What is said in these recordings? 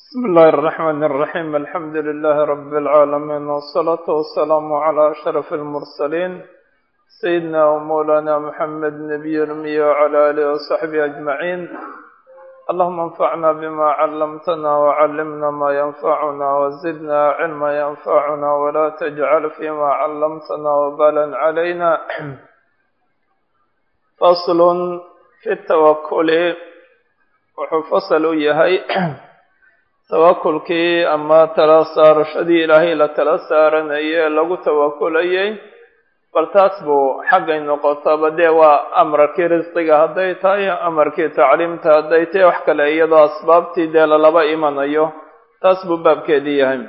بسم الله الرحمن الرحيم الحمد لله رب العالمين والصلاة والسلام على أشرف المرسلين سيدنا ومولانا محمد نبي الأمي وعلى آله وصحبه أجمعين اللهم انفعنا بما علمتنا وعلمنا ما ينفعنا وزدنا علما ينفعنا ولا تجعل فيما علمتنا وبالا علينا فصل في التوكل wuxuu fasal u yahay tawakulkii ama tala saarashadii ilaahay la tala saaranayay ee lagu tawakulayay bal taas buu xaggay noqotaba dee waa amarkii risqiga hadday tahay amarkii tacliimta hadday tahay wax kale iyadoo asbaabtii dee lalaba imanayo taas buu baabkeedii yahay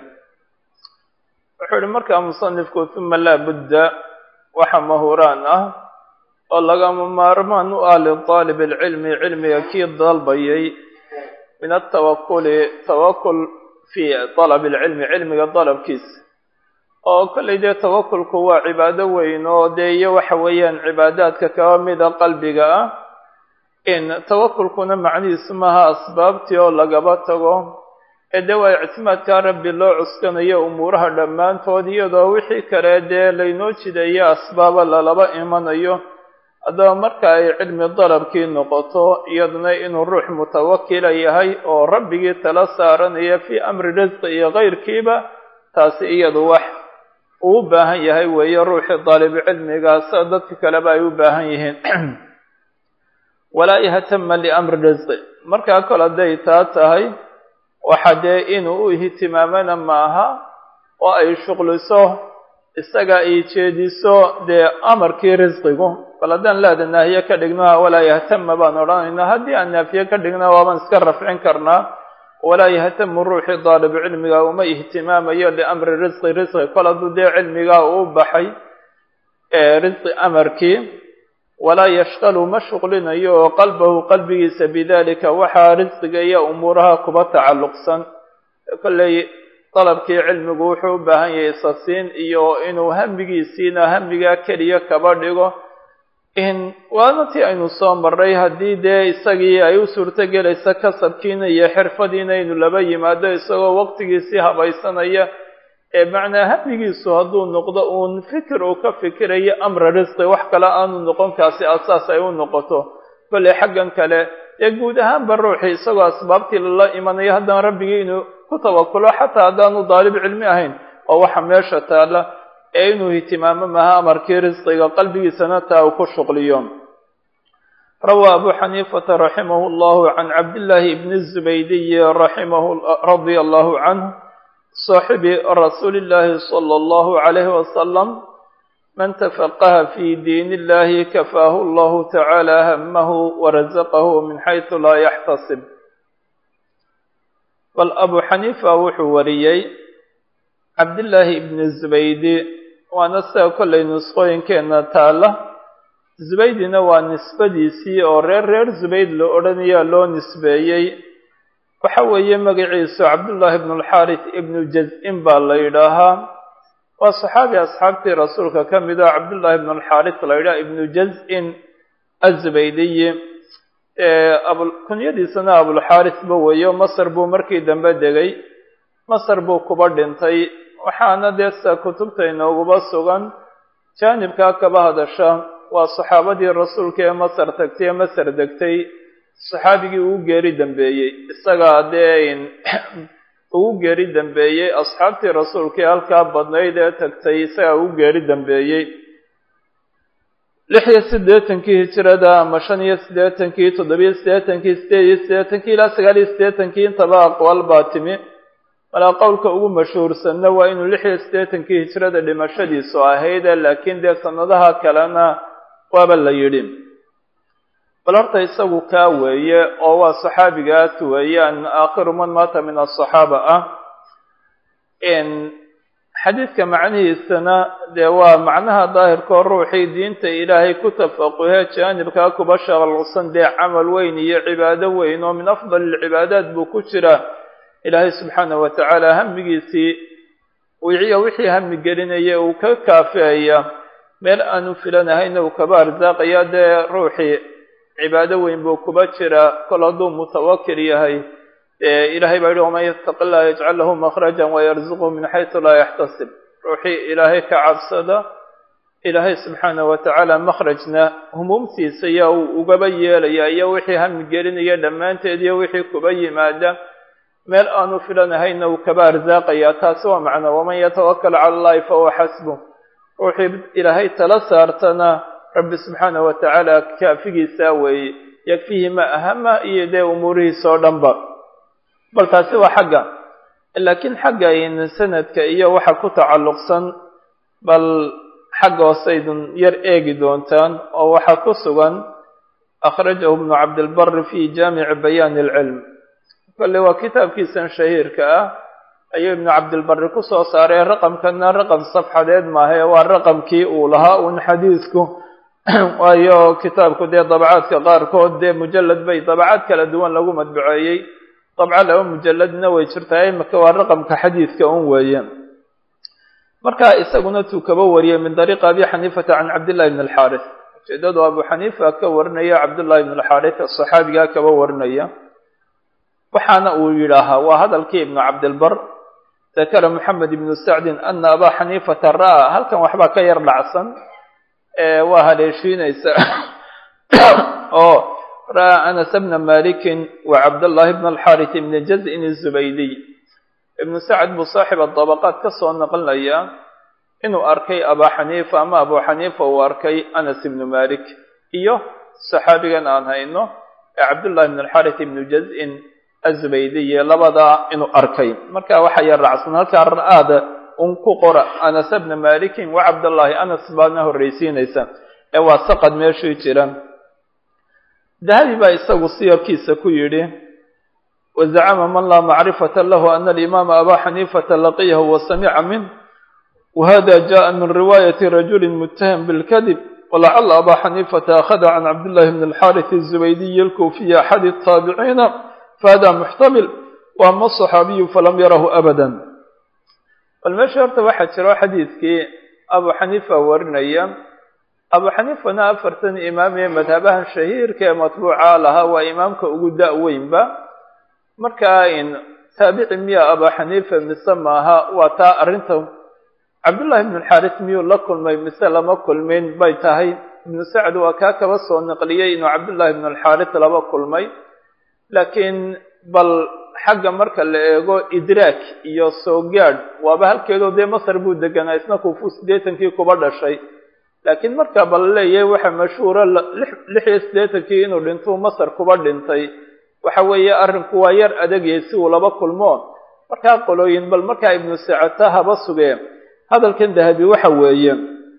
wuxuu yihi markaa musanifku uma laa budda waxa mahuraan ah oo lagama maarmaan u ah lidaalib alcilmi cilmiga kii dalbayay min altawakuli tawakul fii dalab alcilmi cilmiga dalabkiisa oo kollay dee tawakulku waa cibaado weyn oo dee iyo waxa weeyaan cibaadaadka kaba mida qalbiga ah in tawakulkuna macnihiisu maaha asbaabtii oo lagaba tago ee dee waa ictimaadkaa rabbi loo cuskanayo umuuraha dhammaantood iyadoo wixii kale dee laynoo jideeyo asbaaba lalaba imanayo haddaba marka ay cilmi dalabkii noqoto iyaduna inuu ruux mutawakila yahay oo rabbigii tala saaranaya fii amri risqi iyo kayrkiiba taasi iyadu wax uu u baahan yahay weeye ruuxii daalibu cilmigaasa dadka kaleba ay u baahan yihiin walaa yahtama liamri risqi markaa kole hadday taa tahay waxa dee inuu u ihtimaamana maaha oo ay shuqliso isaga ay jeediso dee amarkii risqigu bal haddaan laada naahiye ka dhigno walaa yahtama baan odhanaynaa haddii aan naafiye ka dhigna waabaan iska rafcin karnaa walaa yahtamu ruuxii daalibu cilmiga uma ihtimaamayo liamri risqi risqi kol hadduu dee cilmigaa uu baxay risqi amarkii walaa yashqalu ma shuqlinayo oo qalbahu qalbigiisa bidalika waxaa risqiga iyo umuuraha kuba tacalluqsan kolley dalabkii cilmigu wuxuu u baahan yahay isasiin iyo inuu hamigiisiina hamigaa keliya kaba dhigo in waana tii aynu soo marray haddii dee isagii ay u suurto gelaysa kasabkiina iyo xirfadiina inu laba yimaado isagoo waqtigiisii habaysanaya ee macnaa hamigiisu hadduu noqdo uun fikir uu ka fikirayo amra risqi wax kale aanu noqon kaasi asaas ay u noqoto kolley xaggan kale dee guud ahaanba ruuxii isagoo asbaabtii lala imanayo haddana rabbigii inuu ku tawakulo xataa haddaanu daalib cilmi ahayn oo waxa meesha taalla ee inuu ihtimaamo maha amarkii risqiga qalbigiisana taa uu ku shuqliyo rawaa abu xaniifata raximahu llahu can cabdillaahi bni zubaydiyi raximahu radia allahu canhu saaxibi rasuuli illahi sala allahu calayhi wasalam man tafaqaha fi diin illahi kafaahu allahu tacaala hamahu warazaqahu min xaysu laa yaxtasib bal abu xaniifa wuxuu wariyey cabdillaahi ibni zubaydi waana sida kollay nusqooyinkeenna taalla zubaydina waa nisbadiisii oo reer reer zubayd la odhanayaa loo nisbeeyey waxa weeye magaciisu cabdullaahi ibnu alxaaris ibnu jaz-in baa la yidhaahaa waa saxaabi asxaabtii rasuulka ka mid ah cabdullaahi ibnu alxaaris la yidhaha ibnu jaz-in azubaydiyi kunyadiisana abulxaaris ba weeyo masar buu markii dambe degay masar buu kuba dhintay waxaana dee sida kutubta inooguba sugan jaanibkaa kaba hadasha waa saxaabadii rasuulka ee masar tagtay ee masar degtay saxaabigii ugu geeri dambeeyey isagaa dee ugu geeri dambeeyey asxaabtii rasuulka ee halkaa badnayd ee tagtay isagaa ugu geeri dambeeyey lix iyo siddeetankii hijirada ama shan iyo siddeetankii toddobiyo siddeetankii sideed iyo siddeetankii ilaa sagaal iyo siddeetankii intaba aqwaal baa timi malaa qowlka ugu mashhuursanna waa inuu lix iyo siddeetankii hijrada dhimashadiisu ahayde laakiin dee sanadaha kalena waaba la yidhi bal horta isagu kaa weeye oo waa saxaabigaas weeyaan aakhiru man maata min asaxaaba ah xadiidka macnihiisana dee waa macnaha daahirkoo ruuxii diinta ilaahay ku tafaquhee jaanibkaa kuba shaqalsan dee camal weyn iyo cibaado weyn oo min afdal alcibaadaat buu ku jiraa ilaahay subxaanahu watacaala hamigiisii wiciyo wixii hami gelinaya uu ka kaafeeya meel aanu filanahayna uu kaba arsaaqaya dee ruuxii cibaado weyn buu kuba jiraa kol hadduu mutawakil yahay ilahay baa yihi waman yattaqi llah yajcal lahu makhraja wayarzuqhu min xaysu laa yaxtasib ruuxii ilaahay ka cabsada ilaahay subxaana wa tacaala makhrajna humuumtiisa yaa uu ugaba yeelaya iyo wixii hami gelinaya dhammaanteed iyo wixii kuba yimaada meel aanu filanahayna uu kaba arsaaqaya taasi waa macno waman yatawakal cala allahi fahuwa xasbu ruuxii ilaahay tala saartana rabbi subxaana wa tacaala kaafigiisaa weeye yakfihi ma ahama iyo dee umuurihiisa oo dhanba bal taasi waa xagga laakiin xagga sanadka iyo waxa ku tacalluqsan bal xagga hooseydun yar eegi doontaan oo waxaa ku sugan akhrajahu ibnu cabdilbari fi jaamici bayaani alcilm kolle waa kitaabkiisan shahiirka ah ayuu ibnu cabdilbari ku soo saaray raqamkana raqam safxadeed maahae waa raqamkii uu lahaa uun xadiisku waayo kitaabku dee dabacaadka qaarkood dee mujalad bay dabacaad kala duwan lagu madbuceeyey dabca laba mujalladna way jirtaa imika waa raqamka xadiidka un weeye marka isaguna tuu kaba wariyey min dariiqi abi xaniifata can cabdillahi bn alxaaris ujeedadu abu xaniifa ka warinaya cabdullahi bn alxaaris saxaabigaa kaba warinaya waxaana uu yidhaahaa waa hadalkii ibnu cabdilbar dakara moxamed ibnu sacdin ana abaa xaniifata ra'aa halkan waxbaa ka yar dhacsan waa haleeshiinaysa oo ra'aa anas bna malikin wa cabdullahi bn alxaaris ibni jaz'in azubaydiy ibnu sacd buu saaxib adabaqaat ka soo naqlinaya inuu arkay abaa xaniifa ama abu xaniifa uu arkay anas ibnu malik iyo saxaabigan aan hayno ee cabdullahi bn alxaaris ibnu jaz'in azubaydiye labadaa inuu arkay marka waxaa yar raacsan halkaa ra'aada un ku qora anas bna malikin wa cabdullahi anas baadna horreysiinaysa ee waa saqad meeshii jira dahabi baa isagu siyarkiisa ku yidhi wazacama man laa macrifata lahu ana alimaama abaa xaniifata laqiyahu wasamica minh wahada jaءa min riwaayati rajuli mutaham bilkadib walacala abaa xaniifata akhada can cabdillahi bn alxaaris azubaydiyi alkuufiyi axadi الtaabiciina fahada muxtamil waama aصaxaabiyu falam yarahu abada bal meesha horta waxaa jiro xadiidkii abu xaniifa warinaya abu xaniifana afartan imaam ee madhabahan shahiirka ee matbuuca lahaa waa imaamka ugu da-weynba markaa in taabici miya abaa xaniifa mise maaha waa taa arrinta cabdullahi ibnu alxaaris miyuu la kulmay mise lama kulmin bay tahay ibnu sacd waa kaa kaba soo naqliyey inuu cabdullahi ibnu alxaaris laba kulmay laakiin bal xagga marka la eego idraak iyo soo gaadh waaba halkeedoo dee masar buu deganaa isna kuufu siddeetankii kuba dhashay laakiin marka bal leeyahay waxa mashhuura lix iyo siddeetankii inuu dhintuu masar kuba dhintay waxa weeye arrinku waa yar adagay si uu laba kulmo markaa qolooyin bal markaa ibnu sacata haba sugee hadalkan dahabi waxa weeye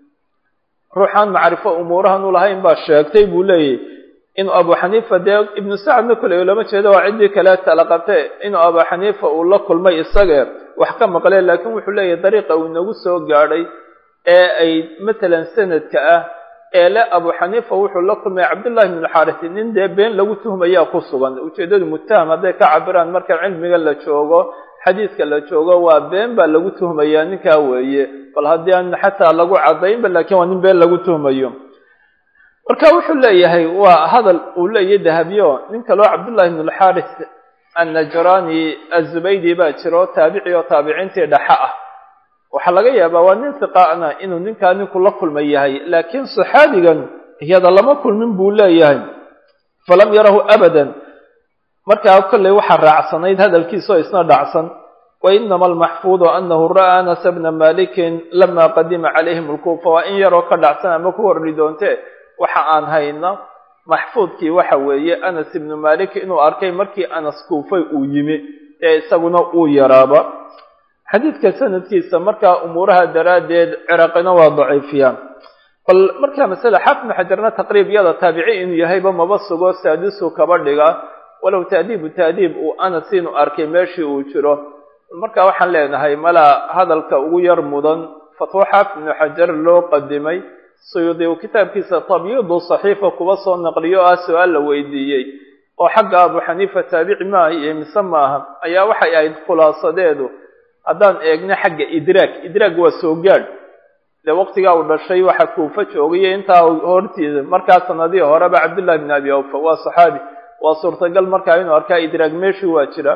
ruuxaan macrifo umuurahan u lahayn baa sheegtay buu leeyahy inuu abu xaniifa dee ibnu sacadna koley lama jeedo waa ciddii kale tala qabte inuu abu xaniifa uu la kulmay isagee wax ka maqlee laakiin wuxuu leeyahay dariiqa uu inagu soo gaadhay ee ay matalan sanadka ah ee le abu xaniifa wuxuu la kulmay cabdullahi bn alxaarisi nin dee been lagu tuhmayaa ku sugan ujeeddadu mutaham hadday ka cabiraan marka cilmiga la joogo xadiiska la joogo waa been baa lagu tuhmayaa ninkaa weeye bal haddii aan xataa lagu cadaynba lakiin waa nin been lagu tuhmayo marka wuxuu leeyahay waa hadal uu leeyahy dahabyo nin kaloo cabdullahi bn alxaaris annajrani azubaydi baa jiro taabici oo taabiciintii dhaxa ah waxaa laga yaabaa waa nin hiqaana inuu ninkaa ninku la kulma yahay laakiin saxaabigan iyada lama kulmin buu leeyahay falam yarahu abadan markaa kolley waxaa raacsanayd hadalkiisa oo isna dhacsan wa inama almaxfuudu anahu ra'aa anas bna malikin lama qadima calayhim alkuufa waa in yaroo ka dhacsan ama ku horri doonte waxa aan hayna maxfuudkii waxa weeye anas ibnu malik inuu arkay markii anas kuufay uu yimi ee isaguna uu yaraaba xadiidka sanadkiisa markaa umuuraha daraaddeed ciraqina waa daciifiyaan bal markaa masale xaafidnu xajarna taqriib yada taabici inuu yahayba maba sugo saadisu kaba dhiga walow taadiibu taadiib uu anas inuu arkay meeshii uu jiro marka waxaan leenahay malaa hadalka ugu yar mudan fatwo xaafid ibnu xajar loo qadimay suyuudi uu kitaabkiisa tabyiidu saxiifa kuba soo naqliyo ah su-aal la weydiiyey oo xagga abu xaniifa taabici maaha iyo mise maaha ayaa waxay ahayd khulaasadeedu haddaan eegno xagga idraag idraag waa soo gaadh dee waqtigaa uu dhashay waxa kuufa joogayo intaa hortiisa markaa sanadihii horeba cabdullahi bn abi awfa waa saxaabi waa suurtagal markaa inuu arkaa idraag meeshii waa jira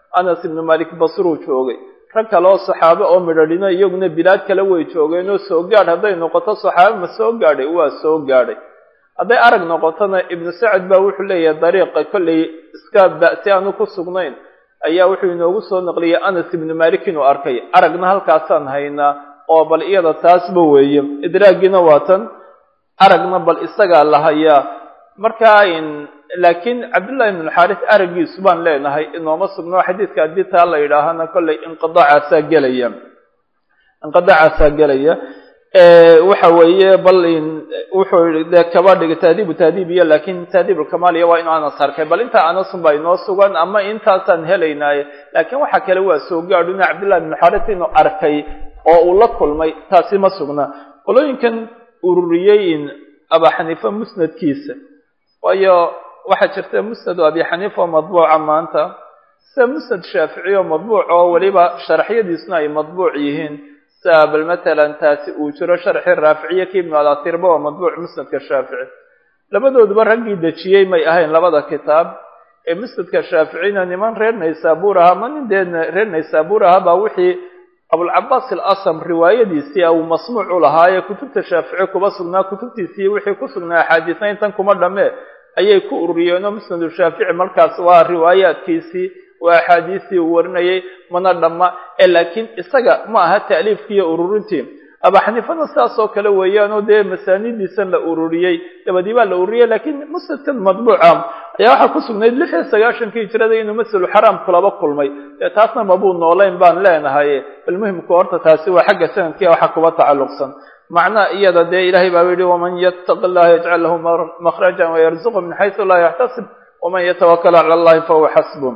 anas ibnu malik basruu joogay rag kale oo saxaabe oo midhadhino iyaguna bilaad kale way joogeen oo soo gaadh hadday noqoto saxaabe ma soo gaadhay waa soo gaadhay hadday arag noqotona ibnu sacad baa wuxuu leeyahay dariiqa kollay iska ba'si aanu ku sugnayn ayaa wuxuu inoogu soo naqliyay anas ibnu malik inuu arkay aragna halkaasaan haynaa oo bal iyada taasba weeye idraaggiina waa tan aragna bal isagaa la hayaa markaa laakiin cabdullahi ibnu xaaris araggiisu baan leenahay inooma sugno xadiidka haddii taa la yidhaahana kollay inqidaacaasaa gelaya inqidaacaasaa gelaya waxa weeye bal wuxuu de kaba dhigay taadiibu taadiib iyo laakin taadiib ulkamaaliya waa inu anas arkay bal intaa anasun baa inoo sugan ama intaasaan helaynaaye laakiin waxa kale waa soo gaadhuna cabdullahi ibnu xaaris inuu arkay oo uu la kulmay taasi ma sugna qolooyinkan ururiyey aba xaniifa musnadkiisa waayo waxaa jirta musnad abi xaniifa oo madbuuca maanta sida musnad shaafici oo madbuuc oo weliba sharaxyadiisuna ay madbuuc yihiin sida bal matalan taasi uu jiro sharxii raaficiye ki ibnu alatirba oo madbuuc musnadka shaafici labadooduba raggii dejiyey may ahayn labada kitaab ee musnadka shaaficina niman reer naysaabuur ahaa ma nin dee reer naysaabuur ahaa baa wixii abulcabaas alasam riwaayadiisii uu masmuuc u lahaayee kutubta shaafici kuba sugnaa kutubtiisii wixii ku sugnaa axaadiisna intan kuma dhammee ayay ku ururiyeenoo musnadu shaafici markaas waa riwaayaadkiisii waa axaadiistii uu warinayay mana dhamma ee laakiin isaga ma aha ta'liifkiiyo ururintii aba xaniifana sidaas oo kale weeyaanoo dee masaanidiisan la ururiyey dabadii baa la ururiyey laakiin musnadkan madbuuca ayaa waxaa ku sugnayd lix iyo sagaashankii hijrada inuu maselu xaraam kulaba kulmay dee taasna mabuu noolayn baan leenahay bal muhimku horta taasi waa xagga sanadkia waxa kuba tacalluqsan macnaha iyada dee ilahay baa yihi waman yattaqi allaha yajcal lahu makhrajan wayarzuqu min xaysu laa yaxtasib waman yatawakal cala allahi fahuwa xasbu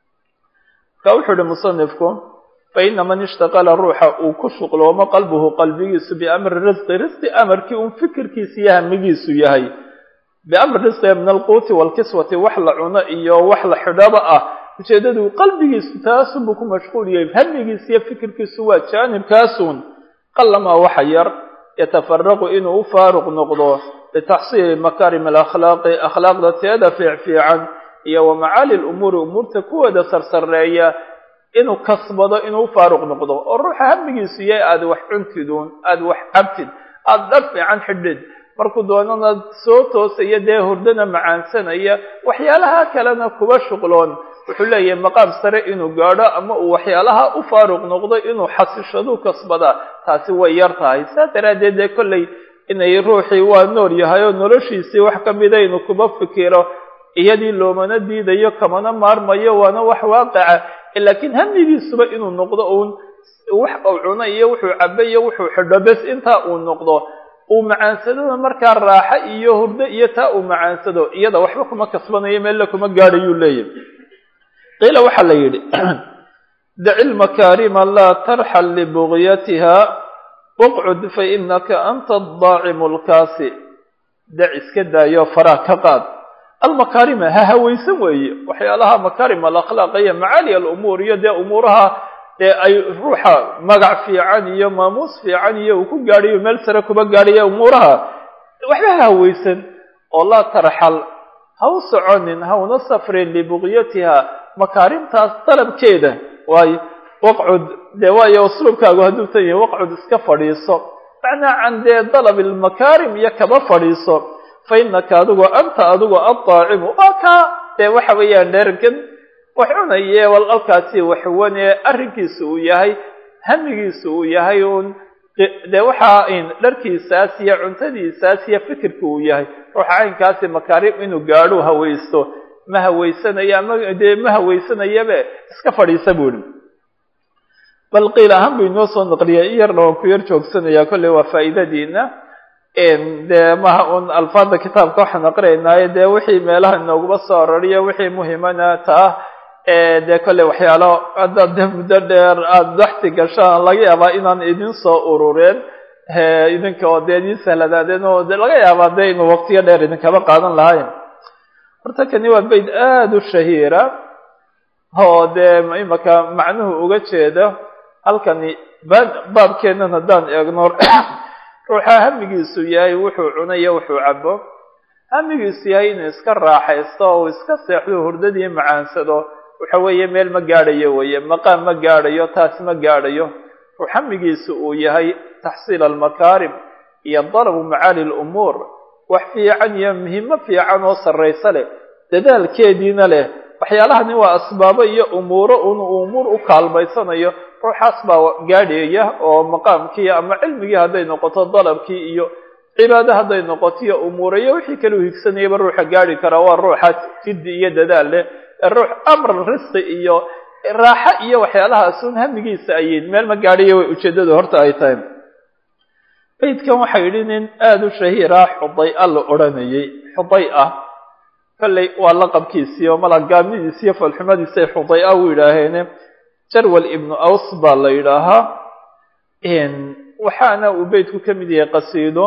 ka wuxuu ihi musanifku faina man ishtaqala ruuxa uu ku shuqloomo qalbuhu qalbigiisu biamri risqi risqi amarkii un fikirkiisa iyo hamigiisu yahay biamri risqiga min alquuti waalkiswati wax la cuno iyo wax la xidhaba ah ujeedadu qalbigiisu taasunbuu ku mashquul yahay hamigiisa iyo fikirkiisu waa jaanibkaasun qalamaa waxa yar yatafaraqu inuu u faaruq noqdo litaxsiili makaarim alakhlaaqi akhlaaqda teeda fiicfiican iyo wa macaali lumuuri umuurta kuwooda sarsareeya inuu kasbado inuu u faaruq noqdo oo ruuxa hamigiisu yahay aada wax cuntiduun aada wax cabtid aada dhar fiican xidhid markuu doonana soo toosaya dee hurdana macaansanaya waxyaalaha kalena kuba shuqloon wuxuu leeyahay maqaam sare inuu gaadho ama uu waxyaalaha u faaruq noqdo inuu xasishadu kasbadaa taasi way yar tahay saa daraaddeed dee kollay inay ruuxii waa nool yahay oo noloshiisii wax ka mida inuu kuba fikiro iyadii loomana diidayo kamana maarmayo waana wax waaqica laakiin hamigiisuba inuu noqdo uun wax uu cuno iyo wuxuu cabo iyo wuxuu xidho bes intaa uu noqdo uu macaansadona markaa raaxo iyo hurdo iyo taa uu macaansado iyada waxba kuma kasbanayo meella kuma gaadhayuu leeyahy qiila waxaa la yidhi daci lmakaarima laa tarxal libugyatiha waqcud fainaka anta adaacimu lkaasi dac iska daayo faraa ka qaad almakaarima ha hawaysan weeye waxyaalaha makaarim alakhlaaq iyo macaali alumuur iyo dee umuuraha dee ay ruuxa magac fiican iyo maamuus fiican iyo uu ku gaadhayo meel sare kuba gaadhaya umuuraha waxba ha hawaysan oo laa tarxal ha u soconin ha una safrin libugyatiha makaarimtaas dalabkeeda waayo waqcud dee waayo usluubkaagu hadduu tan yahay waqcud iska fadhiiso macnaa can dee dalab ilmakaarim iyo kaba fadhiiso fa inaka adigu anta adigu addaacimu waa kaa dee waxa weeyaan dhergan wax cunaye wal alkaasi waxwane arrinkiisa uu yahay hamigiisa uu yahay uun dee waxaa dharkiisaas iyo cuntadiisaas iyo fikirka uu yahay ruuxa caynkaasi makaarim inuu gaadho hawaysto ma hawaysanaya ama dee ma hawaysanayabe iska fadhiisa buu ihi bal qiil ahaan buu inoo soo naqliyay in yarna waan ku yar joogsanayaa kolley waa faa'iidadiina dee maha un alfaada kitaabka waxaan aqrinaynaaye dee wixii meelaha inooguma soo aroriyo wixii muhimana taa dee kolley waxyaalo haddaad dee muddo dheer aada daxti gashaan laga yaabaa inaan idin soo urureen idinka oo dee idin sahladaadeen oo de laga yaabaa dee inuu waqtiyo dheer idinkaba qaadan lahayn horta kani waa bayd aada u shahiira oo dee imaka macnuhu uga jeeda halkani baabkeenan haddaan eegno ruuxa hamigiisu yahay wuxuu cunayo wuxuu cabo hamigiisu yahay inuu iska raaxaysto oo uu iska seexdo hurdadii macaansado waxa weeye meel ma gaadhayo weeye maqaam ma gaadhayo taas ma gaadhayo ruxamigiisu uu yahay taxsiil almakaarim iyo dalabu macaali lumuur wax fiican iyo muhimo fiican oo sarraysa leh dadaalkeediina leh waxyaalahani waa asbaabo iyo umuuro un umuur u kaalmaysanayo ruuxaas baa gaadhaya oo maqaamkii ama cilmigii hadday noqoto dalabkii iyo cibaado hadday noqoto iyo umuura iyo wixii kale u higsanayaba ruuxa gaadhi karaa waa ruuxaas jiddi iyo dadaal leh ruux amr risqi iyo raaxo iyo waxyaalahaas un hamigiisa ayiin meel ma gaadhayo way ujeeddadu horta ay tahay beydkan waxaa yidhi nin aada u shahiir ah xuday-a la odhanayay xuday ah kolley waa laqabkiisii oo malagaabnidiisi iyo falxumadiisay xuday-a u yidhaaheene jarwal ibnu aws baa la yidhaahaa waxaana uu beydku ka mid yahay qasiido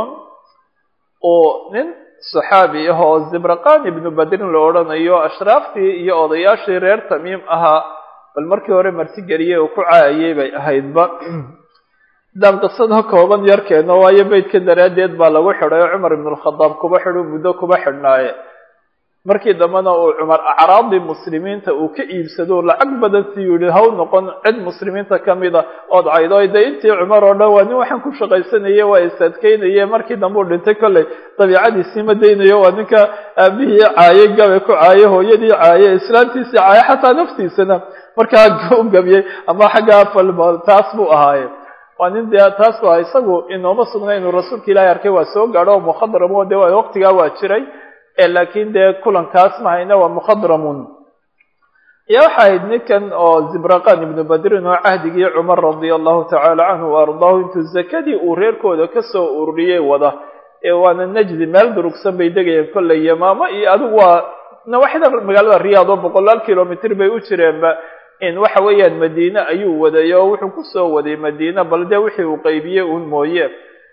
oo nin saxaabi ah oo zibraqan ibnu badrin la odhanayo ashraaftii iyo odayaashii reer tamiim ahaa bal markii hore martigeliyey oo ku caayay bay ahaydba haddaan qisada kooban yarkeeno waayo beydka daraaddeed baa lagu xidhay oo cumar ibnulkhadaab kuba xidhu muddo kuba xidhnaaye markii dambena uu cumar acraadii muslimiinta uu ka iibsado lacag badan si yihi haw noqon cid muslimiinta kamida ood caydo de intii cumar oo dhan waa nin waxaan ku shaqaysanaye waa isadkeynaye markii dambe uu dhintay kolley dabiicadiisii ma daynayo waa ninka aabihii caaye gabe ku caaye hooyadii caaye islaantiisii caaye xataa naftiisana markaa u gabiyey ama xaggaa falma taas buu ahaaye waa nin dee taas bu aha isagu inooma sugna inuu rasuulka ilaahay arkay waa soo gaadho oo mukhadramo de waqtigaa waa jiray laakiin dee kulankaas mahayna waa mukhadramun ya waxa ahayd ninkan oo zibraqan ibnu badrin oo cahdigii cumar radia allahu tacaala canhu wa ardaahu intuu zakadii uu reerkooda kasoo ururiyey wada ee waana najdi meel durugsan bay degayeen kolley yamaamo iyo adigu waa nawaxida magaalada riyaad oo boqolaal kilomitr bay u jireenba in waxa weeyaan madiine ayuu waday oo wuxuu kusoo waday madiine bal dee wixii uu qaybiyey uun mooye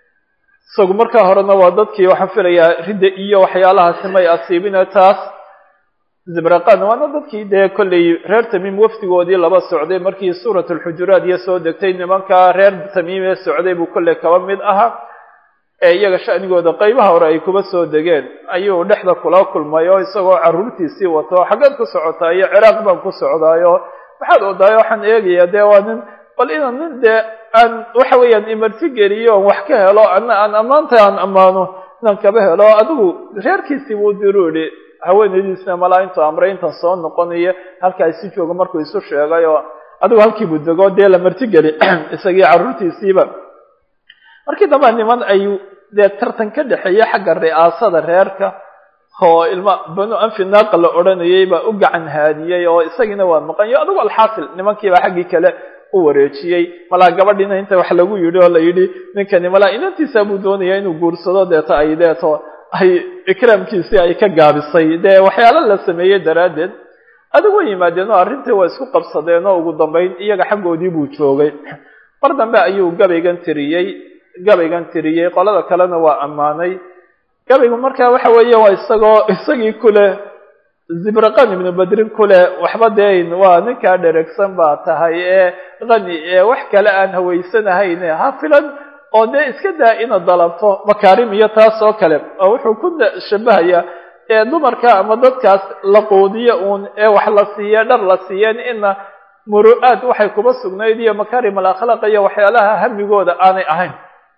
isagu markaa horena waa dadkii waxaan filayaa ridda iyo waxyaalahaasi may asiibine taas zibraqan waana dadkii dee kolley reer tamiim wafdigoodii laba socday markii suurat alxujuraat iyo soo degtay nimankaa reer tamiim ee socday buu kolley kaba mid ahaa ee iyaga sha'nigooda qaybaha hore ay kuba soo degeen ayuu dhexda kula kulmay oo isagoo carruurtiisii wato xaggeed ku socotaa iyo ciraaq baan ku socdaayo maxaad odaayo waxaan eegayaa dee waa nin bal inaan nin dee aan waxa weeyaan imarti geliyo oon wax ka helo ana aan ammaanta aan ammaano inaan kaba helo adigu reerkiisii buu diru idhi haweenaydiisna malaa intuu amray intan soo noqonayo halkaa isi joogo markuu isu sheegay oo adigu halkiibuu dego dee la martigeli isagii carruurtiisiiba markii damba niman ay dee tartan ka dhexeeya xagga ri'aasada reerka oo ilma banu anfi naaqa la odhanayay baa u gacan haadiyey oo isagiina waa maqanyo adigu alxaasil nimankiibaa xaggii kale u wareejiyey malaa gabadhiina inta wax lagu yidhi oo la yidhi ninkani malaa inantiisaa buu doonaya inuu guursado deeto ay deeto ay ikraamkiisii ay ka gaabisay dee waxyaalo la sameeyey daraaddeed adigu way yimaadeen oo arrintii waa isku qabsadeen oo ugu dambayn iyaga xaggoodii buu joogay mar dambe ayuu gabaygan tiriyey gabaygan tiriyey qolada kalena waa ammaanay gabaygu markaa waxa weeye waa isagoo isagii kuleh zibraqan ibnu badrin kuleh waxba deyn waa ninkaa dheregsan baa tahay ee qani ee wax kale aan hawaysanahayn ha filan oo dee iska daa inaad dalabto makaarim iyo taas oo kale oo wuxuu ku shabahayaa ee dumarka ama dadkaas la quudiyo uun ee wax la siiye dhar la siiyeen ina muru-aad waxay kuba sugnayd iyo makaarim alakhlaaq iyo waxyaalaha hamigooda aanay ahayn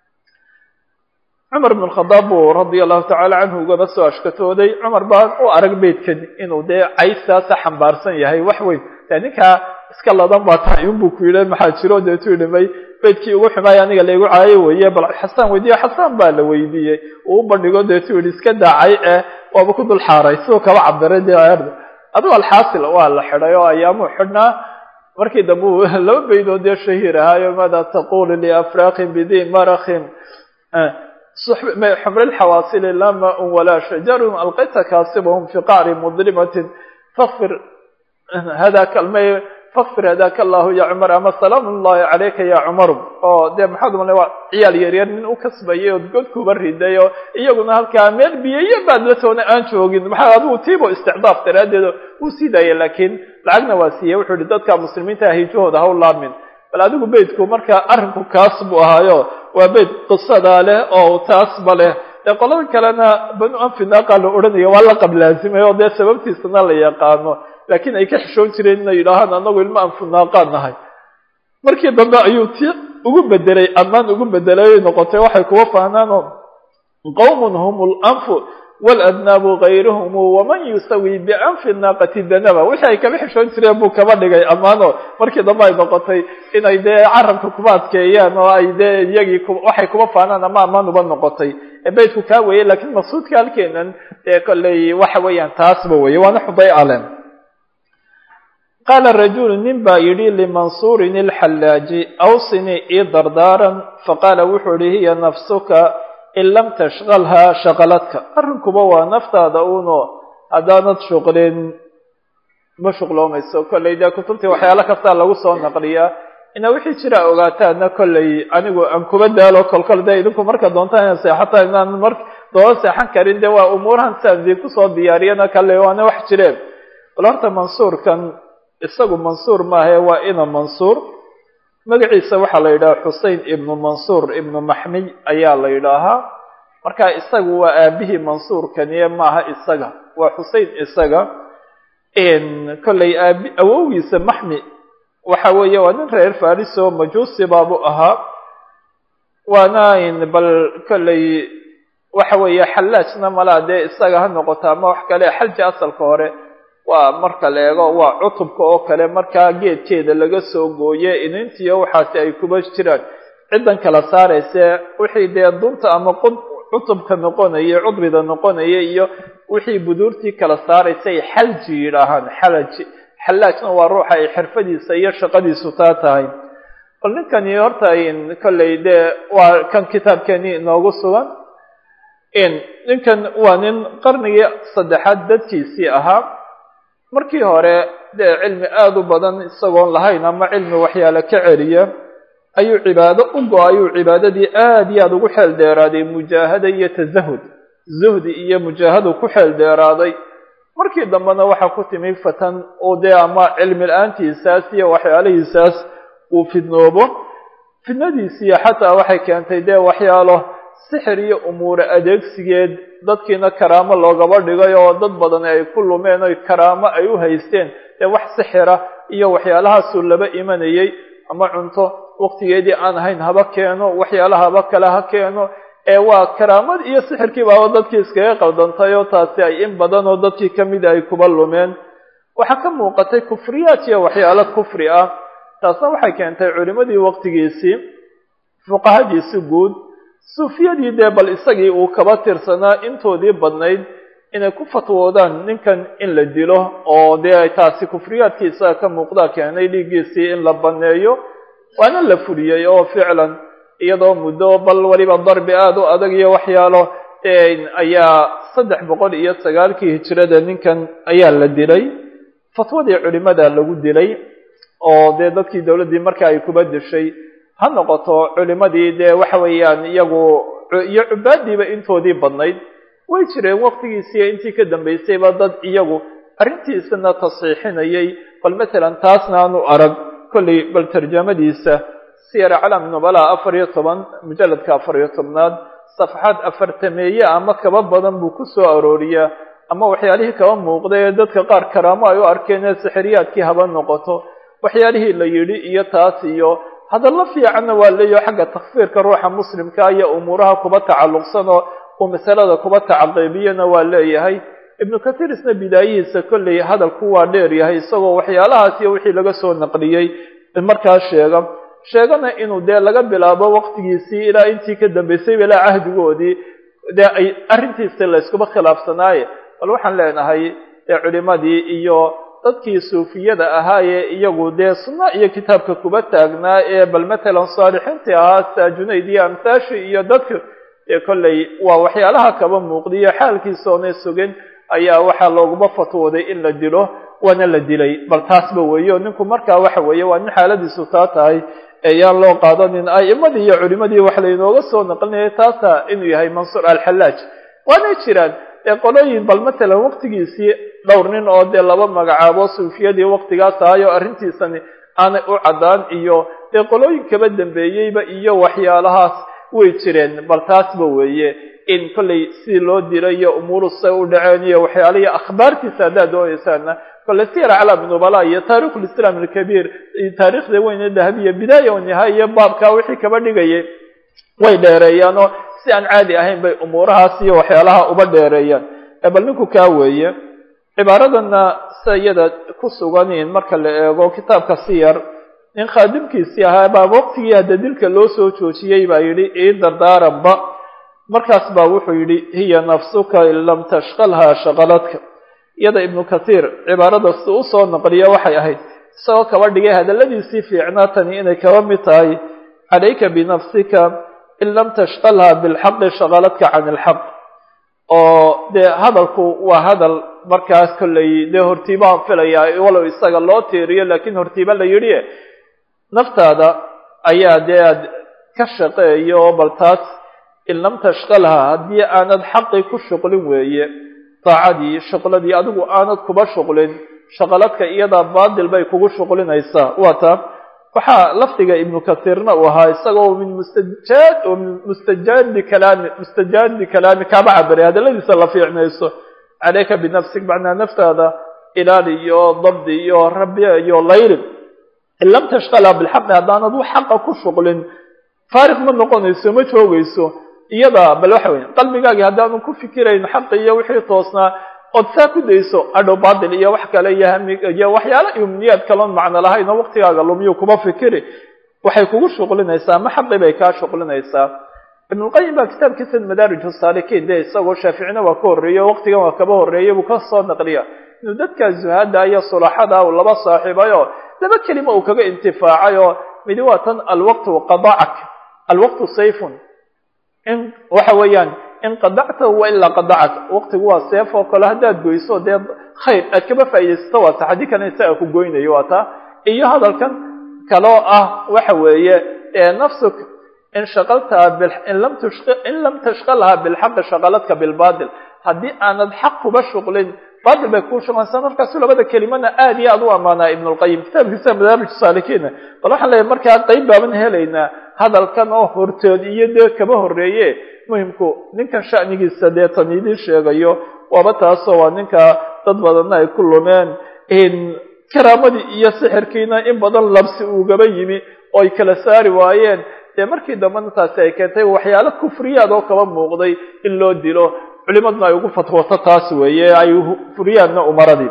cumar ibn khadaab buu radia allahu tacaala canhu ugaba soo ashkatooday cumar baan u arag beydkan inuu dee caysaasa xambaarsan yahay wax weyn dee ninkaa iska ladan baa tahay unbuu ku yidhi maxaa jiro deetuu dhimay beydkii ugu xumaay aniga laygu caayo weeye bal xasaan weydiiye xasaan baa la weydiiyey uu u bandhigo deetuu yidhi iska daacay eh waaba ku dul xaaray siduu kaba cabiray dee adigu alxaasil waa la xidhay oo ayaamuu xidhnaa markii dambe uu laba beydoo dee shahiir ahaayo maada taqulu liafraakin bidi marakin xmr الxawaasil lama wla shajar alqayta kaasibhm fi qacri mdlimatin fir hadaka fakfir hadaka allahu ya cumar ama salaam ullahi calayka ya cumar oo dee maxaad umala waa ciyaal yaryar nin u kasbayay oo god kuba riday oo iyaguna halkaa meel biyayo baad la toona aan joogin maxaa adigu tiibo isticdaaf daraaddeed uu sii daayay laakiin lacagna waa siiyey wuxuu yihi dadka muslimiinta hijahooda ha u laamin bal adigu beydku marka arrinku kaas buu ahaayo waa beyd qisadaa leh oo taasba leh dee qolada kalena banu anfinaaqa la odhanaya waa la qablaazimay oo dee sababtiisana la yaqaano laakiin ay ka xishoon jireen inay yidhaahaan anagu ilmo aan funaaqaan nahay markii dambe ayuu ti ugu bedelay ammaan ugu bedelay noqotay waxay kuwa fahnaanoo qowmun hum lanfu waladnaabu gayruhum waman yusawi bicanfi naaqati danaba wixii ay kaba xishoon jireen buu kaba dhigay ammaano markii dambe ay noqotay inay dee carabka kuba adkeeyaan oo ay dee iyagii waxay kuba faanaan ama ammaan uba noqotay beydku kaa weeye lakiin maqsuudka halkeenan dee kolley waxa weeyaan taasba weeye waana xuday alem qaala rajulu nin baa yidhi limansuurin ilxallaaji awsini ii dardaaran faqaala wuxuu ihi hiya nafsuka in lam tashqalhaa shaqaladka arrinkuba waa naftaada uno haddaanad shuqlin ma shuqloomayso kolley dee kutubtii waxyaalo kastaa lagu soo naqliyaa ina wixii jira ogaataana kolley anigu aan kuba daalo kolkol dee idinku marka doontaan inaan seexata inaan mar doola seexan karin dee waa umuurahan siaan idinku soo diyaariyana kale waana wax jireen bal horta mansuurkan isagu mansuur maahae waa ina mansuur magaciisa waxaa la yidhaha xusein ibnu mansuur ibnu maxmiy ayaa la yidhaahaa marka isagu waa aabihii mansuurkaniye maaha isaga waa xusein isaga kolley aabi awowgiisa maxmi waxa weeye waa nin reer fariso majuusi baabu ahaa waana bal kolley waxa weeye xallaajna malaa dee isaga ha noqoto ama wax kale xalji asalka hore waa marka la eego waa cutubka oo kale markaa geedkeeda laga soo gooye inintiyo waxaasi ay kuba jiraan ciddan kala saarayse wixii dee dunta ama cutubka noqonaya cudbida noqonaya iyo wixii buduurtii kala saaraysay xalji yidhaahaan xalaji xallaajna waa ruuxa ay xirfadiisa iyo shaqadiisu taa tahay bal ninkani horta kolley dee waa kan kitaabkeeni inoogu sugan ninkan waa nin qarnigii saddexaad dadkiisii ahaa markii hore dee cilmi aada u badan isagoon lahayn ama cilmi waxyaale ka celiya ayuu cibaado u go-ayuu cibaadadii aada iyo aada ugu xeel dheeraaday mujaahada iyo tasahud zuhdi iyo mujaahadu ku xeel dheeraaday markii dambena waxaa ku timi fatan oo dee ama cilmi la-aantiisaas iyo waxyaalihiisaas uu fidnoobo fidnadiisiiyo xataa waxay keentay dee waxyaalo sixir iyo umuure adeegsigeed dadkiina karaamo loogaba dhigay oo dad badan ay ku lumeen oy karaamo ay u haysteen dee wax sixira iyo waxyaalahaasuu laba imanayay ama cunto waqtigeedii aan ahayn haba keeno waxyaalaha haba kale ha keeno ee waa karaamad iyo sixirkii baaba dadkii iskaga qaldantay oo taasi ay in badan oo dadkii kamida ay kuba lumeen waxaa ka muuqatay kufriyaad iyo waxyaalo kufri ah taasna waxay keentay culimadii waqtigiisii fuqahadiisi guud suufiyadii dee bal isagii uu kaba tirsanaa intoodii badnayd inay ku fatwoodaan ninkan in la dilo oo dee taasi kufriyaadkii isaga ka muuqdaa keenay dhiiggiisii in la baneeyo waana la fuliyey oo ficlan iyadoo muddo bal weliba darbi aada u adag iyo waxyaalo ayaa saddex boqol iyo sagaalkii hijirada ninkan ayaa la dilay fatwadii culimada lagu dilay oo dee dadkii dowladdii marka ay kuba dishay ha noqoto culimadii dee waxa weeyaan iyagu iyo cubaadiiba intoodii badnayd way jireen waqtigiisiiyo intii ka dambaysayba dad iyagu arrintiisana tasxiixinayay bal matalan taasna aanu arag kolley bal tarjamadiisa siyar calam nubala afar iyo toban mujalladka afar iyo tobnaad safxaad afartameeye ama kaba badan buu ku soo arooriyaa ama waxyaalihii kaba muuqda ee dadka qaar karaamo ay u arkeen ee sixiriyaadkii haba noqoto waxyaalihii la yidhi iyo taas iyo hadallo fiicanna waa leeyaho xagga takfiirka ruuxa muslimka iyo umuuraha kuba tacalluqsan oo uu masalada kuba tacaqiibiyana waa leeyahay ibnu kathiir isna bidaayihiisa kolley hadalku waa dheer yahay isagoo waxyaalahaas iyo wixii laga soo naqliyey markaa sheega sheegana inuu dee laga bilaabo waqtigiisii ilaa intii ka dambaysayba ilaa cahdigoodii dee ay arrintiisa la iskuba khilaafsanaaye bal waxaan leenahay dee culimadii iyo dadkii suufiyada ahaayee iyagu dee sunna iyo kitaabka kuba taagnaa ee bal matalan saalixiintii ahaa saa junayd iyo amthaashi iyo dadka ee kolley waa waxyaalaha kaba muuqdiyo xaalkiisoonay sugin ayaa waxaa looguma fatwooday in la dilo waana la dilay bal taasba weeyo ninku markaa waxa weeye waa nin xaaladiisu taa tahay eyaan loo qaadanin a'imadii iyo culimadii wax laynooga soo naqlinaya taasa inuu yahay mansuur alxallaaj waanay jiraan ee qolooyin bal matalan waqtigiisii dhowr nin oo dee laba magacaabo suufiyadii waqtigaas ahayo arrintiisani aanay u caddaan iyo dee qolooyin kaba dambeeyeyba iyo waxyaalahaas way jireen bal taasba weeye in kollay sidii loo diray iyo umuuru say u dhaceen iyo waxyaalihi akhbaartiisa haddaad doonaysaana kolley siyar aclaam nubala iyo taarikh lislaam alkabiir taarikhda weyne dahabiya bidaaya o nihaaya baabkaa wixii kaba dhigayay way dheereeyaanoo si aan caadi ahayn bay umuurahaas iyo waxyaalaha uba dheereeyaan bal ninku kaa weeye cibaaradana sa iyada ku suganiin marka la eego kitaabka siyar nin khaadimkiisii ahaa baa waqtigii hadda dilka loo soo joojiyey baa yidhi ii dardaaranba markaas baa wuxuu yidhi hiya nafsuka in lam tashqalhaa shaqaladka iyada ibnu kathiir cibaarada si usoo naqliya waxay ahayd isagoo kaba dhigay hadalladiisii fiicnaa tani inay kaba mid tahay calayka binafsika in lam tashqalhaa bilxaqi shaqaladka can ilxaq oo dee hadalku waa hadal markaas kollay dee hortiibaan filayaa walow isaga loo tiiriyo laakiin hortiiba la yidhi naftaada ayaa dee aad ka shaqeeyo bal taas in lam tashqalhaa haddii aanad xaqii ku shuqlin weeye daacadii shuqladii adigu aanad kuba shuqlin shaqaladka iyadaa baadil bay kugu shuqlinaysaa waa taa waxaa lafdiga ibnu kathiirna uu ahaa isagoo min mustajaad oo min mustajaadi kalaami mustajaadi kalaami kaaba cabiray hadalladiisa la fiicnayso calayka binafsik macnaa naftaada ilaali iyo dabdi iyo rabiya iyo layli in lam tashqalhaa bilxaqi haddaanad wax xaqa ku shuqlin faariq ma noqonayso ma joogayso iyada bal waxa weya qalbigaagii haddaanu ku fikirayn xaqi iyo wixii toosnaa ood saa ku dayso adhow baadil iyo wax kale iyo hami iyo waxyaala imniyaad kaloon macno lahayn oo waqtigaaga lumiyo kuma fikiri waxay kugu shuqlinaysaa ma xaqi bay kaa shuqlinaysaa ibnulqayim baa kitaabkiisa madaarij saalikiin dee isagoo shaaficina waa ka horreeye waqtigan waa kaba horreeyay buu ka soo naqliya inuu dadka zuhada iyo sulaxada uu laba saaxiibayo laba kelima uu kaga intifaacay oo midi waa tan alwaqtu qadacak alwaqtu sayfun in waxa weeyaan in qadactahu wa ilaa qadacak waqtigu waa seef oo kale haddaad goyso dee khayr aad kaba faaidaysato waa ta haddii kalena isaga ku goynayo waa taa iyo hadalkan kaloo ah waxa weeye nafsuk in shaqaltaha in lam in lam tashqalhaa bilxaqi shaqaladka bilbatil haddii aanad xaq kuba shuqlin batil bay kuu shuqlaysaa markaasu labada kelimana aad iyo aad u ammaanaa ibn lqayim kitaabkiisa madaarij saalikiina bal waxaan leeyahay markaa qayb baaban helaynaa hadalkan oo hortood iyo dee kaba horreeye muhimku ninkan sha'nigiisa dee tan idiin sheegayo waaba taasoo waa ninka dad badanna ay ku lumeen karaamadii iyo sixirkiina in badan labsi ugaba yimi oo ay kala saari waayeen dee markii dambena taasi ay keentay waxyaalo kufriyaad oo kaba muuqday in loo dilo culimaduna ay ugu fatwoto taas weeye ay furiyaanna umaradii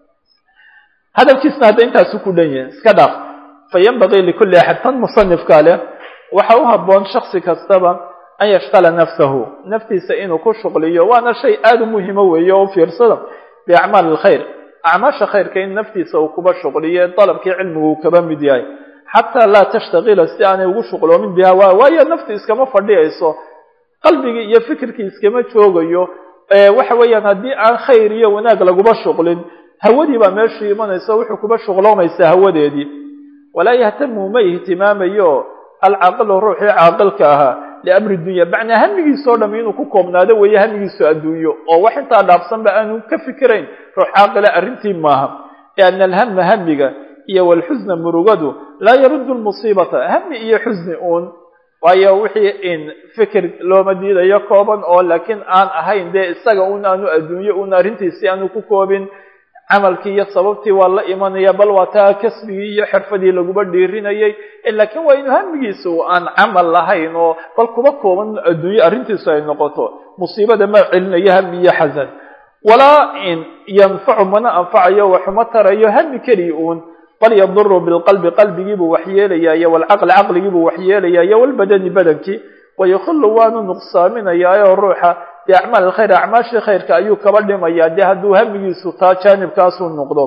hadalkiisna hadda intaasu ku dhan yahay iska dhaaf fa yanbagii likulli axad tan musanifka leh waxa u habboon shaksi kastaba an yashqala nafsahu naftiisa inuu ku shuqliyo waana shay aada u muhimo weeye oo u fiirsada biacmaali alkhayr acmaasha khayrka in naftiisa uu kuba shuqliyo dalabkii cilmigu uu kaba mid yahay xataa laa tashtaqila si aanay ugu shuqloomin biha waa waayo nafti iskama fadhiyayso qalbigii iyo fikirkii iskama joogayo waxa weeyaan haddii aan khayr iyo wanaag laguba shuqlin hawadii baa meeshuu imanaysa wuxuu kuba shuqloomaysaa hawadeedii walaa yahtamu ma ihtimaamayo alcaaqilu ruuxii caaqilka ahaa liamri dunya macnaa hamigiisoo dham inuu ku koobnaado weeye hamigiisu adduunyo oo wax intaa dhaafsanba aanu ka fikirayn ruux caaqila arrintii maaha lianna alhama hamiga iyo walxusna murugadu laa yaruddu lmusiibata hami iyo xusni uun waayo wixii in fikir looma diidayo kooban oo laakiin aan ahayn dee isaga un aanu adduunyo un arrintiisii aanu ku koobin camalkii iyo sababtii waa la imanaya bal waa taa kasbigii iyo xirfadii laguba dhiirinayay laakiin waa inu hamigiisu aan camal lahayn oo bal kuba kooban adduunyo arrintiisu ay noqoto musiibada ma celinayo hami iyo xasan walaa in yanfacu mana anfacayo waxuma tarayo hami keliya uun bal yaduru bilqalbi qalbigiibuu waxyeelaya iyo walcaqli caqligiibuu waxyeelaya iyo walbadani badankii wayukhillu waanu nuqsaaminayaa oo ruuxa biacmaal alkhayr acmaashii khayrka ayuu kaba dhimayaa dee hadduu hamigiisu taa jaanibkaasuu noqdo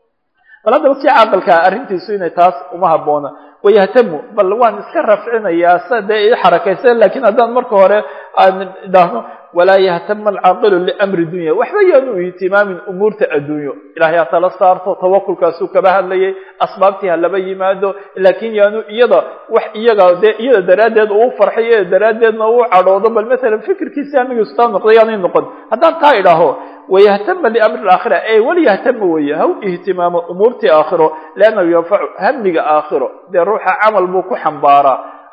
bal haddaba kii caaqilkaa arrintiisu inay taas uma habboona wayahtamu bal waan iska rafcinayaa sa dee ii xarakaysa lakiin haddaan marka hore aan idhaahno walaa yahtama alcaaqilu liamri dunya waxba yaanu ihtimaamin umuurta adduunyo ilahay ha tala saarto tawakulkaasuu kaba hadlayay asbaabtii ha laba yimaado laakiin yaanu iyada wax iyaga dee iyada daraaddeed uu farxay iyada daraaddeedna uu cadhoodo bal masalan fikirkiisi hamigiisu taa noqday yaanay noqon haddaan taa idhaaho wayahtama liamri alaakhira ee walyahtama weeye ha u ihtimaamo umuurtii aakhiro liannahu yanfacu hamiga aakhiro dee ruuxa camal buu ku xambaaraa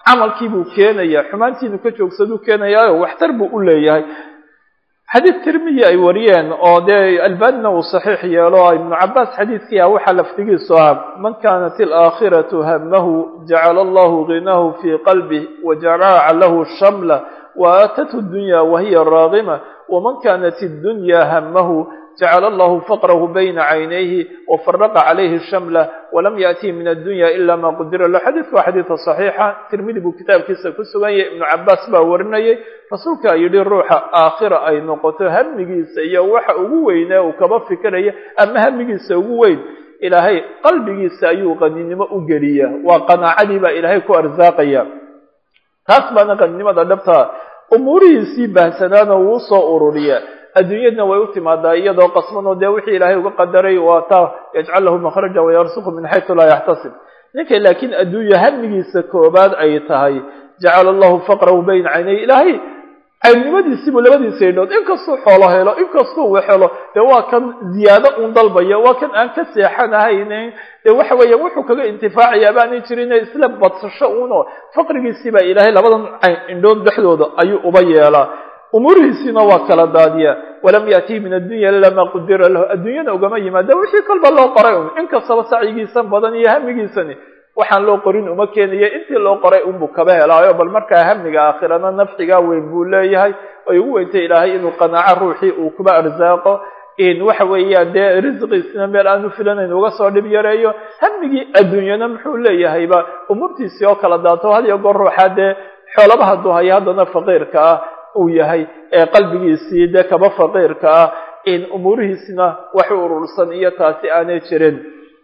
camalkii buu keenaya xumaantiinu ka joogsaduu keenayaayo waxtar buu u leeyahay xadiid tirmiyi ay wariyeen oo dee albanina uu saxiix yeelo ibnu cabaas xadiidkii ah waxaa laftigiisu ah man kanat alaakhiratu hamahu jacala allahu ginahu fii qalbih wajaraca lahu shamla waaatatu dunya wahiya raagima waman kanat iddunya hamahu jacala allahu faqrahu bayna caynayhi wafaraqa calayhi shamla walam yaأtihi min addunya ila ma qudira lahu xadiidku waa xadiida صaxiixa tirmidi buu kitaabkiisa ku sugan yahay ibnu cabaas baa warinayay rasuulkaa yidhi ruuxa aakhira ay noqoto hamigiisa iyo waxa ugu weynee uu kaba fikiraya ama hamigiisa ugu weyn ilaahay qalbigiisa ayuu qaninimo u geliya waa qanaacadii baa ilaahay ku arsaaqaya taas baana qaninimada dhabta umuurihiisii baahsanaana wuu soo ururiya adduunyadna way u timaadaa iyadoo qasman oo dee wixii ilaahay uga qadaray waa taa yajcal lahu makhraja wayarsuqu min xaytu laa yaxtasib ninka laakiin adduunya hamigiisa koobaad ay tahay jacala allahu faqrahu bayna caynay ilaahay caynimadiisiibuu labadiisa idhood inkastuu xoolo helo inkastuu wax helo dee waa kan ziyaado uun dalbaya waa kan aan ka seexanahaynin dee waxa weeya wuxuu kaga intifaacayaa baanay jirin isla badsasho uunoo faqrigiisii baa ilaahay labadan indhood dhexdooda ayuu uba yeelaa umuurihiisiina waa kala daadiya walam yaatihi min addunya ila maa qudira lahu adduunyana ugama yimaada wixii kolba loo qoray un inkastaba sacyigiisan badan iyo hamigiisani waxaan loo qorin uma keenaya intii loo qoray unbuu kaba helaayo bal markaa hamiga aakhirana nafcigaa weyn buu leeyahay ay ugu weyntay ilaahay inuu qanaaco ruuxii uu kuba arsaaqo in waxa weeyaan dee risqiisina meel aanu filanayn uga soo dhib yareeyo hamigii adduunyana muxuu leeyahayba umuurtiisii oo kala daato had iyo goor ruuxa dee xoolaba hadduu hayo haddana faqiirka ah uu yahay ee qalbigiisii dee kaba faqiirka ah in umuurihiisina wax u urursan iyo taasi aanay jirin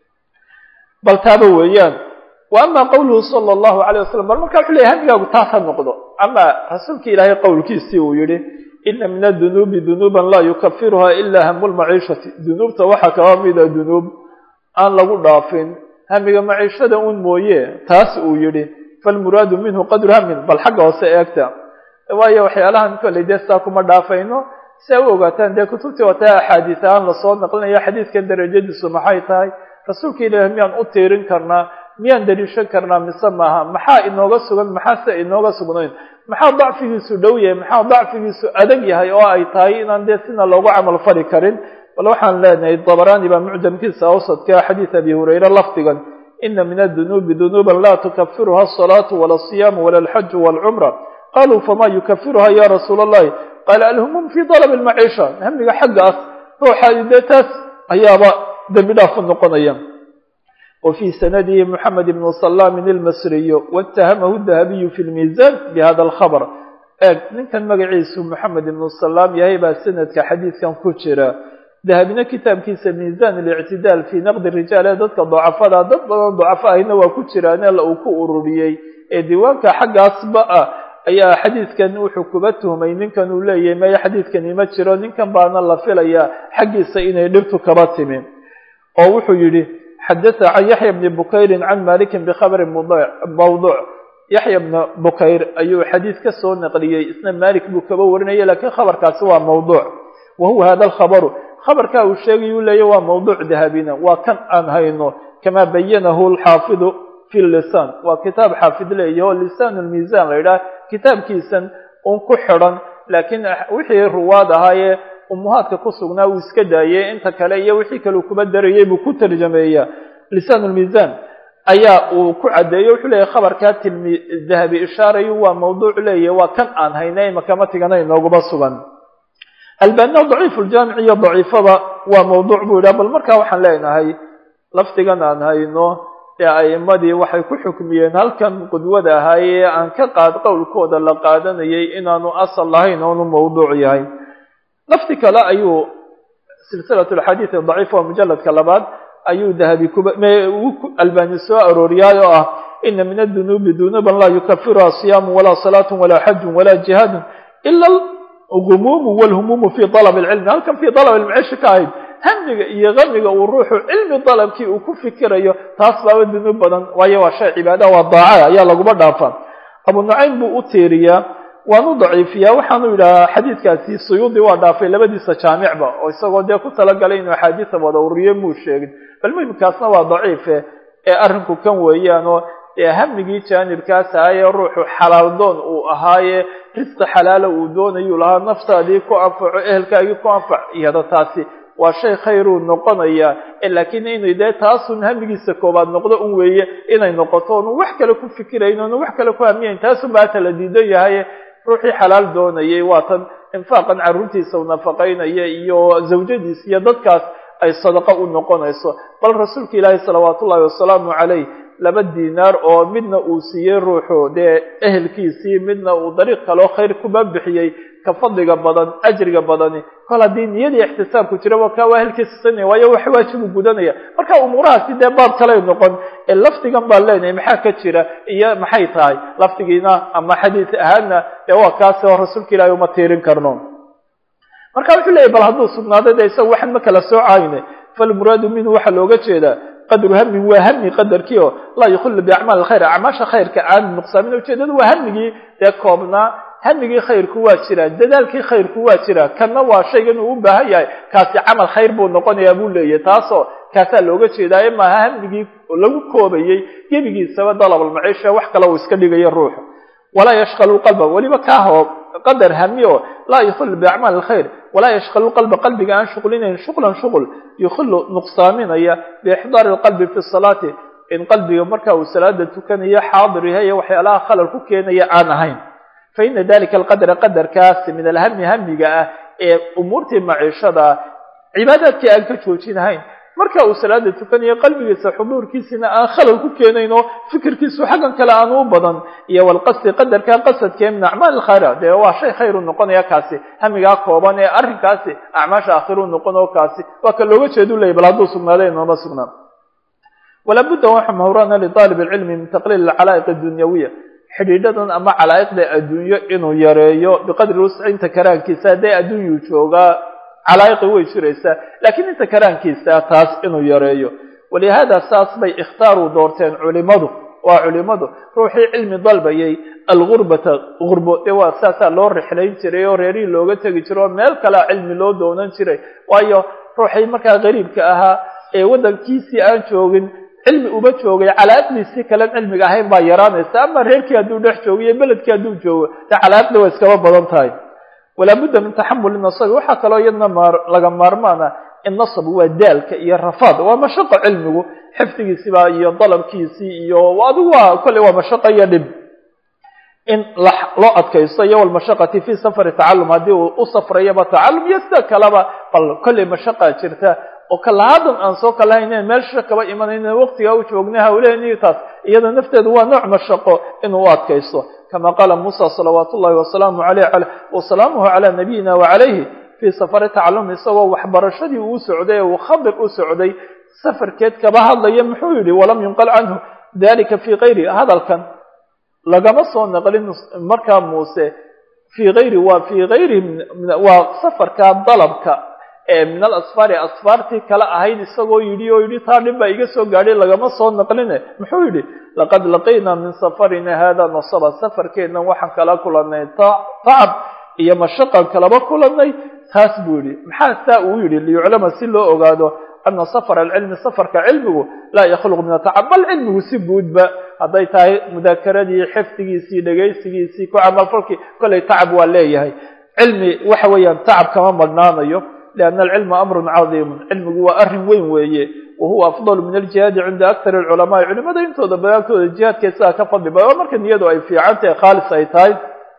bal taaba weeyaan wa ama qawluhu sala allahu alayh wasalam bal markaa wuxuu leyahy hamigaagu taas ha noqdo ama rasuulka ilaahay qowlkiisii uu yihi ina min adunuubi dunuuban laa yukafiruha ila hamu lmaciishati dunuubta waxaa kaba mida dunuub aan lagu dhaafin hamiga maciishada un mooye taas uu yihi falmuraadu minhu qadru hamin bal xagga hoose eegta waayo waxyaalahan kolley dee saa kuma dhaafayno si a u ogaataan dee kutubtii wataa axaadiis ahaan lasoo naqlinaya xadiidkan darajadiisu maxay tahay rasuulka ilaahi miyaan u tiirin karnaa miyaan daliishan karnaa mise maaha maxaa inooga sugan maxaase inooga sugnayn maxaa dacfigiisu dhow yahay maxaa dacfigiisu adag yahay oo ay tahay inaan dee sina loogu camal fali karin bal waxaan leenahay dabaraani baa mucjamkiisa awsadka xadiid abi hurayre lafdigan ina min adunuubi dunuuban laa tukafiruha asalaatu wala asiyaamu wala alxaju walcumra qaluu fama yukafiruha ya rasuul allahi qaala alhumum fi dalab lmaciisha hamiga xaggaas ruuxa dee taas ayaaba dembi dhaaf u noqonaya wa fii sanadihi moxamed ibnu salaamin ilmasriyo waatahamahu dahabiyu fi lmiizan bihada alkhabr eeg ninkan magaciisu moxamed ibnu salaam yahay baa sanadka xadiidkan ku jira dahabina kitaabkiisa miizan alictidaal fii naqdi rijaal ee dadka docafada dad badan docafo ahina waa ku jiraan ela uu ku ururiyey ee diiwaanka xaggaasba ah ayaa xadiidkan wuxuu kuba tuhmay ninkan uu leeyahay maya xadiidkani ma jiro ninkan baana la filayaa xaggiisa inay dhibtu kaba timi oo wuxuu yidhi xadatha can yaxya bni bukayrin can malikin bikhabrin mawduuc yaxya bna bukayr ayuu xadiid ka soo naqliyey isna malik buu kaba warinaya lakiin khabarkaasi waa mawduuc wa huwa hada alkhabaru khabarkaa uu sheegay uu leeyahy waa mawduuc dahabina waa kan aan hayno kamaa bayanahu alxaafidu fi lisaan waa kitaab xaafid leeyahy oo lisaan lmiisan la yidhaha kitaabkiisan un ku xidhan laakiin wixii ruwaad ahaayee umuhaadka ku sugnaa uu iska daayey inta kale iyo wixii kale uu kuba darayey buu ku tarjameeya lisaan lmiisan ayaa uu ku caddeeyo wuxuu leeyahy khabarkaa tilmi dahabi ishaarayu waa mawduuc leeyahy waa kan aan haynay makama tigana inooguma sugan albaanina daciif ljaamic iyo daciifada waa mawduuc buu yidhaha bal markaa waxaan leenahay lafdigan aan hayno ee a'imadii waxay ku xukmiyeen halkan qudwada ahaayee aan ka qaad qowlkooda la qaadanayay inaanu asal lahayn oonu mawduuc yahay lafdi kale ayuu silsilat alxadiid daciif waa mujaladka labaad ayuu dahabi kuba albani soo arooriyaay oo ah ina min adunuubi dunuuban laa yukafiruha siyaamu walaa salaatu walaa xajun walaa jihaadun ila algumuumu walhumuumu fi dalab alcilmi halkan fi dalab almaciishi ka ahayd hamiga iyo kamiga uu ruuxu cilmi dalabkii uu ku fikirayo taas baaba dunuub badan waayo waa shay cibaada waa daaca ayaa laguma dhaafaa abu nucaym buu u tiiriyaa waanu daciifiyaa waxaanu yidhahaa xadiidkaasi suyuudi waa dhaafay labadiisa jaamicba oo isagoo dee ku talagalay inuu axaadiisa wada ururiyo muu sheegin bal muhimkaasna waa daciife ee arrinku kan weeyaan oo ee hamigii jaanibkaas ahaaye ruuxu xalaal doon uu ahaaye risqi xalaala uu doonayuu lahaa naftaadii ku anfaco ehelkaagii ku anfac iyada taasi waa shay khayruu noqonaya laakiin inay dee taasun hamigiisa koobaad noqdo un weeye inay noqoto onu wax kale ku fikirayn onu wax kale ku hamiyayn taasun baa tala diidan yahaye ruuxii xalaal doonayay waatan infaaqan carruurtiisa u nafaqaynaya iyo zawjadiisa iyo dadkaas ay sadaqo u noqonayso bal rasuulka ilaahi salawaatu ullahi wasalaamu calayh laba diinaar oo midna uu siiyey ruuxu dee ehelkiisii midna uu dariiq kaleo khayr kuba bixiyey ka fadliga badan ajriga badani kol haddii niyadii ixtisaabku jiraba kaa waa ehelkiisa sanaya waayo wax waajibu gudanaya marka umuurahaasi dee baab kaley noqon ee lafdigan baan leenahay maxaa ka jira iyo maxay tahay lafdigiina ama xadiis ahaadna dee waa kaasi oo rasuulka ilaahi uma tiirin karno marka wuxuu leeyahy bal hadduu sugnaaday dee isaga waxan ma kala soocayne falmuraadu minhu waxaa looga jeedaa qadru hamin waa hami qadarkii oo laa yukhillu biacmaal alkhayr acmaasha khayrka aan nuqsaamin ujeedadu waa hamigii dee koobnaa hamigii khayrku waa jiraa dadaalkii khayrku waa jiraa kanna waa shaygan uu u baahan yahay kaasi camal khayr buu noqonayaa buu leeyahy taasoo kaasaa looga jeedaaye maaha hamigii lagu koobayey gebigiisaba dalabalmaciisha wax kale uu iska dhigayo ruuxu walaa yashqalu qalba weliba kaahoo qadar hami oo laa yukhillu biacmaal alkhayr walaa yashqalu qalba qalbiga aan shuqlinayn shuqlan shuql yukhillu nuqsaaminaya biixdaari alqalbi fi salaati in qalbiga marka uu salaada tukanayo xaadir yahay ee waxyaalaha khalal ku keenaya aan ahayn fa ina dalika alqadra qadarkaasi min alhami hamiga ah ee umuurtii maciishada cibaadaadkii aan ka joojinahayn marka uu salaada tukanayo qalbigiisa xuduurkiisina aan khalal ku keenayn oo fikirkiisu xaggan kale aan u badan iyo walqasdi qadarkaa qasadkee min acmaal alkhayra dee waa shay khayr u noqonaya kaasi hamigaa kooban ee arrinkaasi acmaasha aakhiruu noqon oo kaasi waa ka looga jeedu leeyay bal hadduu sugnaaday inooma sugnaan walaa budda waxa mahuraana lidaalib alcilmi min taqliil alcalaa'iq addunyawiya xidhiidhadan ama calaa'iqda adduunyo inuu yareeyo biqadri wusci inta karaankiisa hadday adduunyuu joogaa calaa'iqi way jiraysaa laakiin inta karaankiisa taas inuu yareeyo walihaada saas bay ikhtaaru doorteen culimadu waa culimadu ruuxii cilmi dalbayay algurbata gurbo dee waa saasaa loo rixlayn jiray oo reerihii looga tegi jiro oo meel kalea cilmi loo doonan jiray waayo ruuxii markaa qariibka ahaa ee waddankiisii aan joogin cilmi uma joogay calaa'iqdiisii kalen cilmiga ahayn baa yaraanaysa ama reerkii hadduu dhex joogo iyo beledkii hadduu joogo dee calaa'iqda waa iskaba badan tahay walaa budda min taxamuli nasabi waxaa kaloo iyadna maar laga maarmaana in nasab waa daalka iyo rafaad waa mashaqo cilmigu xifdigiisiba iyo dalabkiisii iyo adigu waa kolley waa mashaqo iyo dhib in loo adkaysto iyo walmashaqati fi safari tacalum haddii uu u safrayaba tacalum iyo sida kaleba bal kolley mashaqaa jirta oo kalahaadan aan soo kalahaynen meelsha kaba imanayne waqtigaa u joognay hawleheniyo taas iyada nafteedu waa nooc mashaqo inuu u adkaysto kama qaala muusa salawaat ullahi wasalaamu aleyh wasalaamuhu calaa nabiyina wacalayhi fii safari tacalum isagoo waxbarashadii uu socday ee uu khadir u socday safarkeed kaba hadlaya muxuu yidhi walam yunqal canhu dalika fii kayri hadalkan lagama soo naqlin markaa muuse fii ayri waa fii ayri waa safarka dalabka ee min alasfaari asfaartii kale ahayd isagoo yidhi oo yidhi taa dhib baa iga soo gaadhay lagama soo naqline muxuu yidhi laqad laqiynaa min safarina hada nasaba safarkeennan waxaan kala kulannay tacab iyo mashaqan kalaba kulannay taas buu yidhi maxaa saa uu yidhi liyuclama si loo ogaado ana safar alcilmi safarka cilmigu laa yakhluq min atacab bal cilmigu si guudba hadday tahay mudakaradii xifdigiisii dhegaysigiisii ku camalfalkii kollay tacab waa leeyahay cilmi waxa weeyaan tacab kama madhnaanayo lianna alcilma amrun cadiimun cilmigu waa arrin weyn weeye wa huwa afdalu min aljihaadi cinda aktar alculamaai culimada intooda badaagtooda jihaadka isagaa ka fadli badan oo marka niyadu ay fiican tahay khaalis ay tahay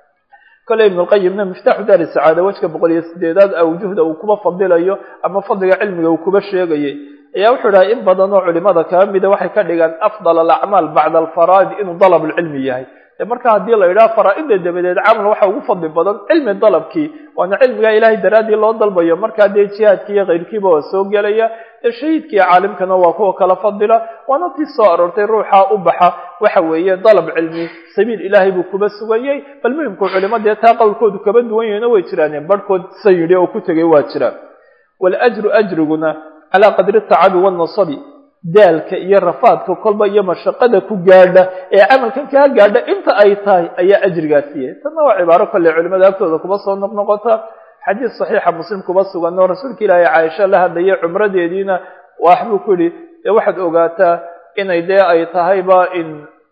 kolley ibn lqayimna miftaaxu daari sacaada wejka boqol iyo sideedaad awjuhda uu kuba fadilayo ama fadliga cilmiga uu kuba sheegayay ayaa wuxuu dhahay in badan oo culimada kaba mida waxay ka dhigaan afdal alacmaal bacda alfaraa'id inuu dalab lcilmi yahay de marka haddii la yidhaha faraa-ida dabadeed camal waxa ugu fadli badan cilmi dalabkii waana cilmigaa ilaahay daraaddii loo dalbayo markaa dee jihaadkii iyo kayrkiiba waa soo gelaya dee shahiidkii caalimkana waa kuwa kala fadila waana tii soo aroortay ruuxa u baxa waxa weeye dalab cilmi sabiil ilaahay buu kuba sugayey bal muhimku culimo dee taa qowlkoodu kaba duwan yahina way jiraaneen barhkood sa yidhi oo ku tegay waa jiraan waljru ajriguna calaa qadri tacabi wanasabi daalka iyo rafaadka kolba iyo mashaqada ku gaadha ee camalkan kaa gaadha inta ay tahay ayaa ajrigaasiiya tanna waa cibaaro kolley culimada agtooda kuba soo noqnoqota xadiis saxiixa muslim kuba sugan oo rasuulka ilaahay caaisha la hadlayay cumradeediina waxbuu ku yidhi dee waxaad ogaataa inay dee ay tahayba in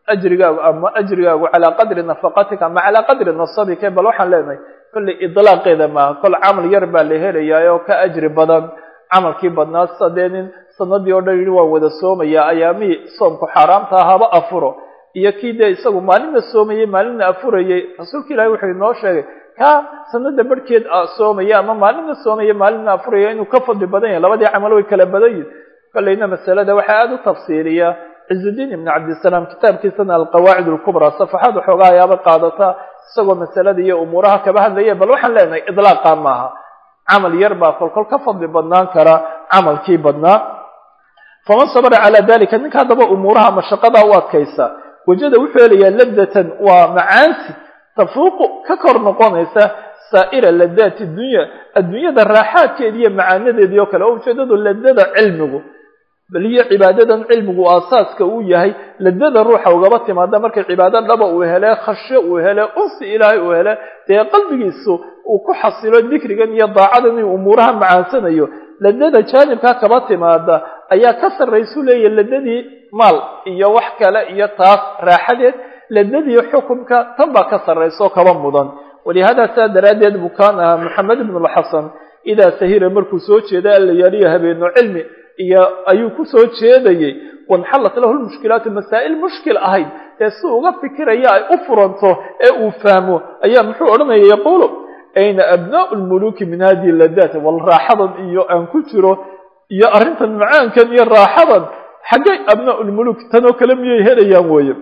ajrigaagu ama ajrigaagu calaa qadri nafaqatika ama calaa qadri nasabika bal waxaan leenahay kollay idlaaqeeda maaha kol camal yar baa la helayaa oo ka ajri badan camalkii badnaa sadee nin sanadii oo dhan yidhi waan wada soomaya ayaamihii soomku xaaraamta haba afuro iyo kii dee isagu maalinna soomayey maalinna afurayey rasuulka ilahi wuxuu inoo sheegay ka sanada barhkeed soomaya ama maalinna soomaya maalinna afuraya inuu ka fadli badan yahay labadii camal way kala badan yihin kollayna masalada waxaa aada u tafsiiliya cizudiin ibn cabdisalaam kitaabkiisana alqawaacid alkubraa safaxaad waxoogaa ayaaba qaadata isagoo masalada iyo umuuraha kaba hadlaya bal waxaan leenahay idlaaqa maaha camal yar baa kolkol ka fadli badnaan kara camalkii badnaa faman sabra calaa dalika ninka haddaba umuuraha mashaqadaa u adkaysa wajada wuxuu helayaa ladatan waa macaansi tafuuqu ka kor noqonaysa saa'ira ladaati dunya adduunyada raaxaadkeedi iyo macaanadeedii oo kale oo ujeedadu ladada cilmigu bal iyo cibaadadan cilmigu aasaaska uu yahay ladada ruuxa ugaba timaada markay cibaado dhaba uu hele khasho uu hele unsi ilaahay uu hele dee qalbigiisu uu ku xasilo dikrigan iyo daacadan inuu umuuraha macaansanayo ladada jaanibkaa kaba timaada ayaa ka sarraysu leeyahy ladadii maal iyo wax kale iyo taas raaxadeed ladadii xukumka tan baa ka sarrayso kaba mudan walihada saa daraaddeed buu kaan ahaa maxamed ibn lxasan idaa sahira markuu soo jeeda allayaaliya habeeno cilmi iyo ayuu ku soo jeedayey wanxallat lahu lmushkilaatu masaa'il mushkil ahayd dee si uga fikiraya ay u furanto ee uu fahmo ayaa muxuu odhanaya yaquulu ayna abnaau lmuluki min hadihi ladaat wal raaxadan iyo aan ku jiro iyo arrintan macaankan iyo raaxadan xaggay abnaau lmuluk tanoo kale miyay helayaan weeye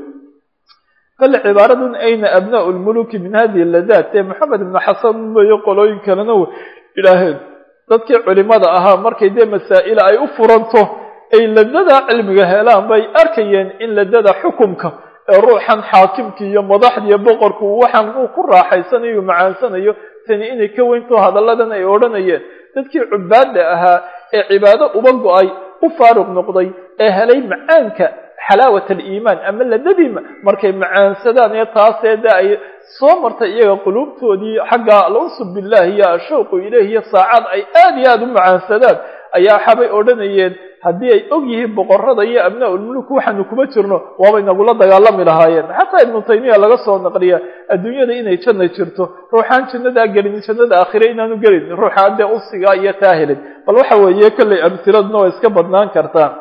kale cibaaradan ayna abnaau lmuluki min hadihi ladaat ee maxamed ibnu xasan mayo qolooyin kalena idhaaheen dadkii culimada ahaa markay dee masaa'ila ay u furanto ay ladada cilmiga helaan bay arkayeen in ladada xukumka ee ruuxan xaakimkii iyo madaxdii iyo boqorku waxaan uu ku raaxaysanayo macaansanayo tani inay ka weynto hadalladan ay odhanayeen dadkii cubaadda ahaa ee cibaado uba go-ay u faaruq noqday ee helay macaanka xalaawat aliimaan ama ladadii markay macaansadaan ee taasee de ay soo martay iyaga quluubtoodii xagga alunsu billahi iyo ashawqu ileyh iyo saacad ay aada iyo aada u macaansadaan ayaa waxaabay odhanayeen haddii ay og yihiin boqorada iyo abnaa ulmuluk waxaanu kuma jirno waabay nagula dagaalami lahaayeen xataa ibnu taymiya laga soo naqliya adduunyada inay janna jirto ruuxaan jannadaa gelin jannada aakhire inaanu gelin ruuxaan dee unsigaa iyo taa helin bal waxa weeye kollay amhiladuna way iska badnaan kartaa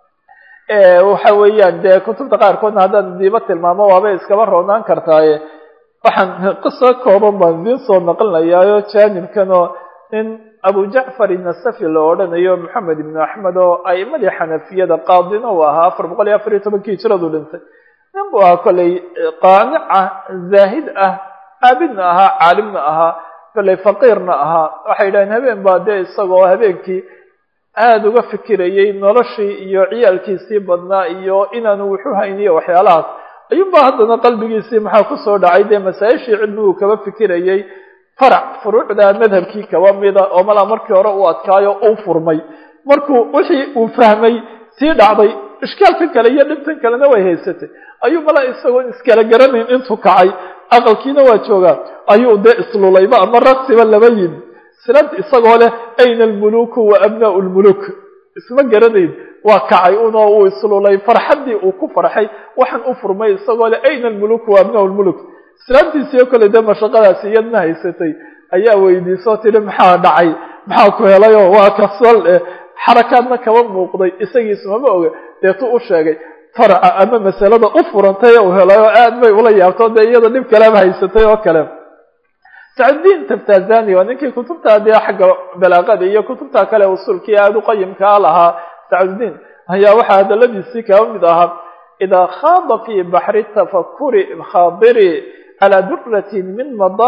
waxa weeyaan dee kutubta qaarkoodna haddaan diiba tilmaamo waabay iskaba roonaan kartaaye waxaan qiso kooban baan idiin soo naqlinayaayo jaanibkan oo nin abu jacfar inasafi la odhanayo maxamed ibnu axmed oo a'imadii xanafiyada qaadina uu ahaa afar boqol iyo afar iyo tobankii hijradu dhintay nin buu ahaa kollay qaanic ah zaahid ah caabidna ahaa caalimna ahaa kollay faqiirna ahaa waxay yidhaheen habeen baa dee isagoo habeenkii aada uga fikirayey noloshii iyo ciyaalkiisii badnaa iyo inaanu wuxu hayniyo waxyaalahaas ayuunbaa haddana qalbigiisii maxaa kusoo dhacay dee masaa-ishii cilmiguu kaba fikirayey farac furuucda madhabkii kaba mida oo malaa markii hore uu adkaayo u furmay markuu wixii uu fahmay sii dhacday ishkaalkan kale iyo dhibtan kalena way haysatay ayuu malaa isagoon iskala garanayn intuu kacay aqalkiina waa joogaa ayuu dee islulayba ama raqsiba laba yimi silad isagoo leh ayna almuluku wa abnaau lmuluk isma garanayn waa kacay unoo uu islulay farxaddii uu ku farxay waxaan u furmay isagoo leh ayna almuluku wa abnaau lmuluk islaamtiisiyo kale dee mashaqadaasi iyadna haysatay ayaa weydiisoo tiri maxaa dhacay maxaa ku helayoo waa kasal xarakaadna kaba muuqday isagiismama oga deetuu u sheegay farca ama masalada u furantay uu helay oo aad bay ula yaabto dee iyada dhib kaleba haysatay oo kale sacdiin taftazani waa ninkii kutubta dee xagga balaaqada iyo kutubta kale usulkii aada u qayimkaa lahaa sacdudiin ayaa waxaa hadaladiisii kaba mid ahaa idaa khaada fii baxri tafakuri khaadiri calى duratin min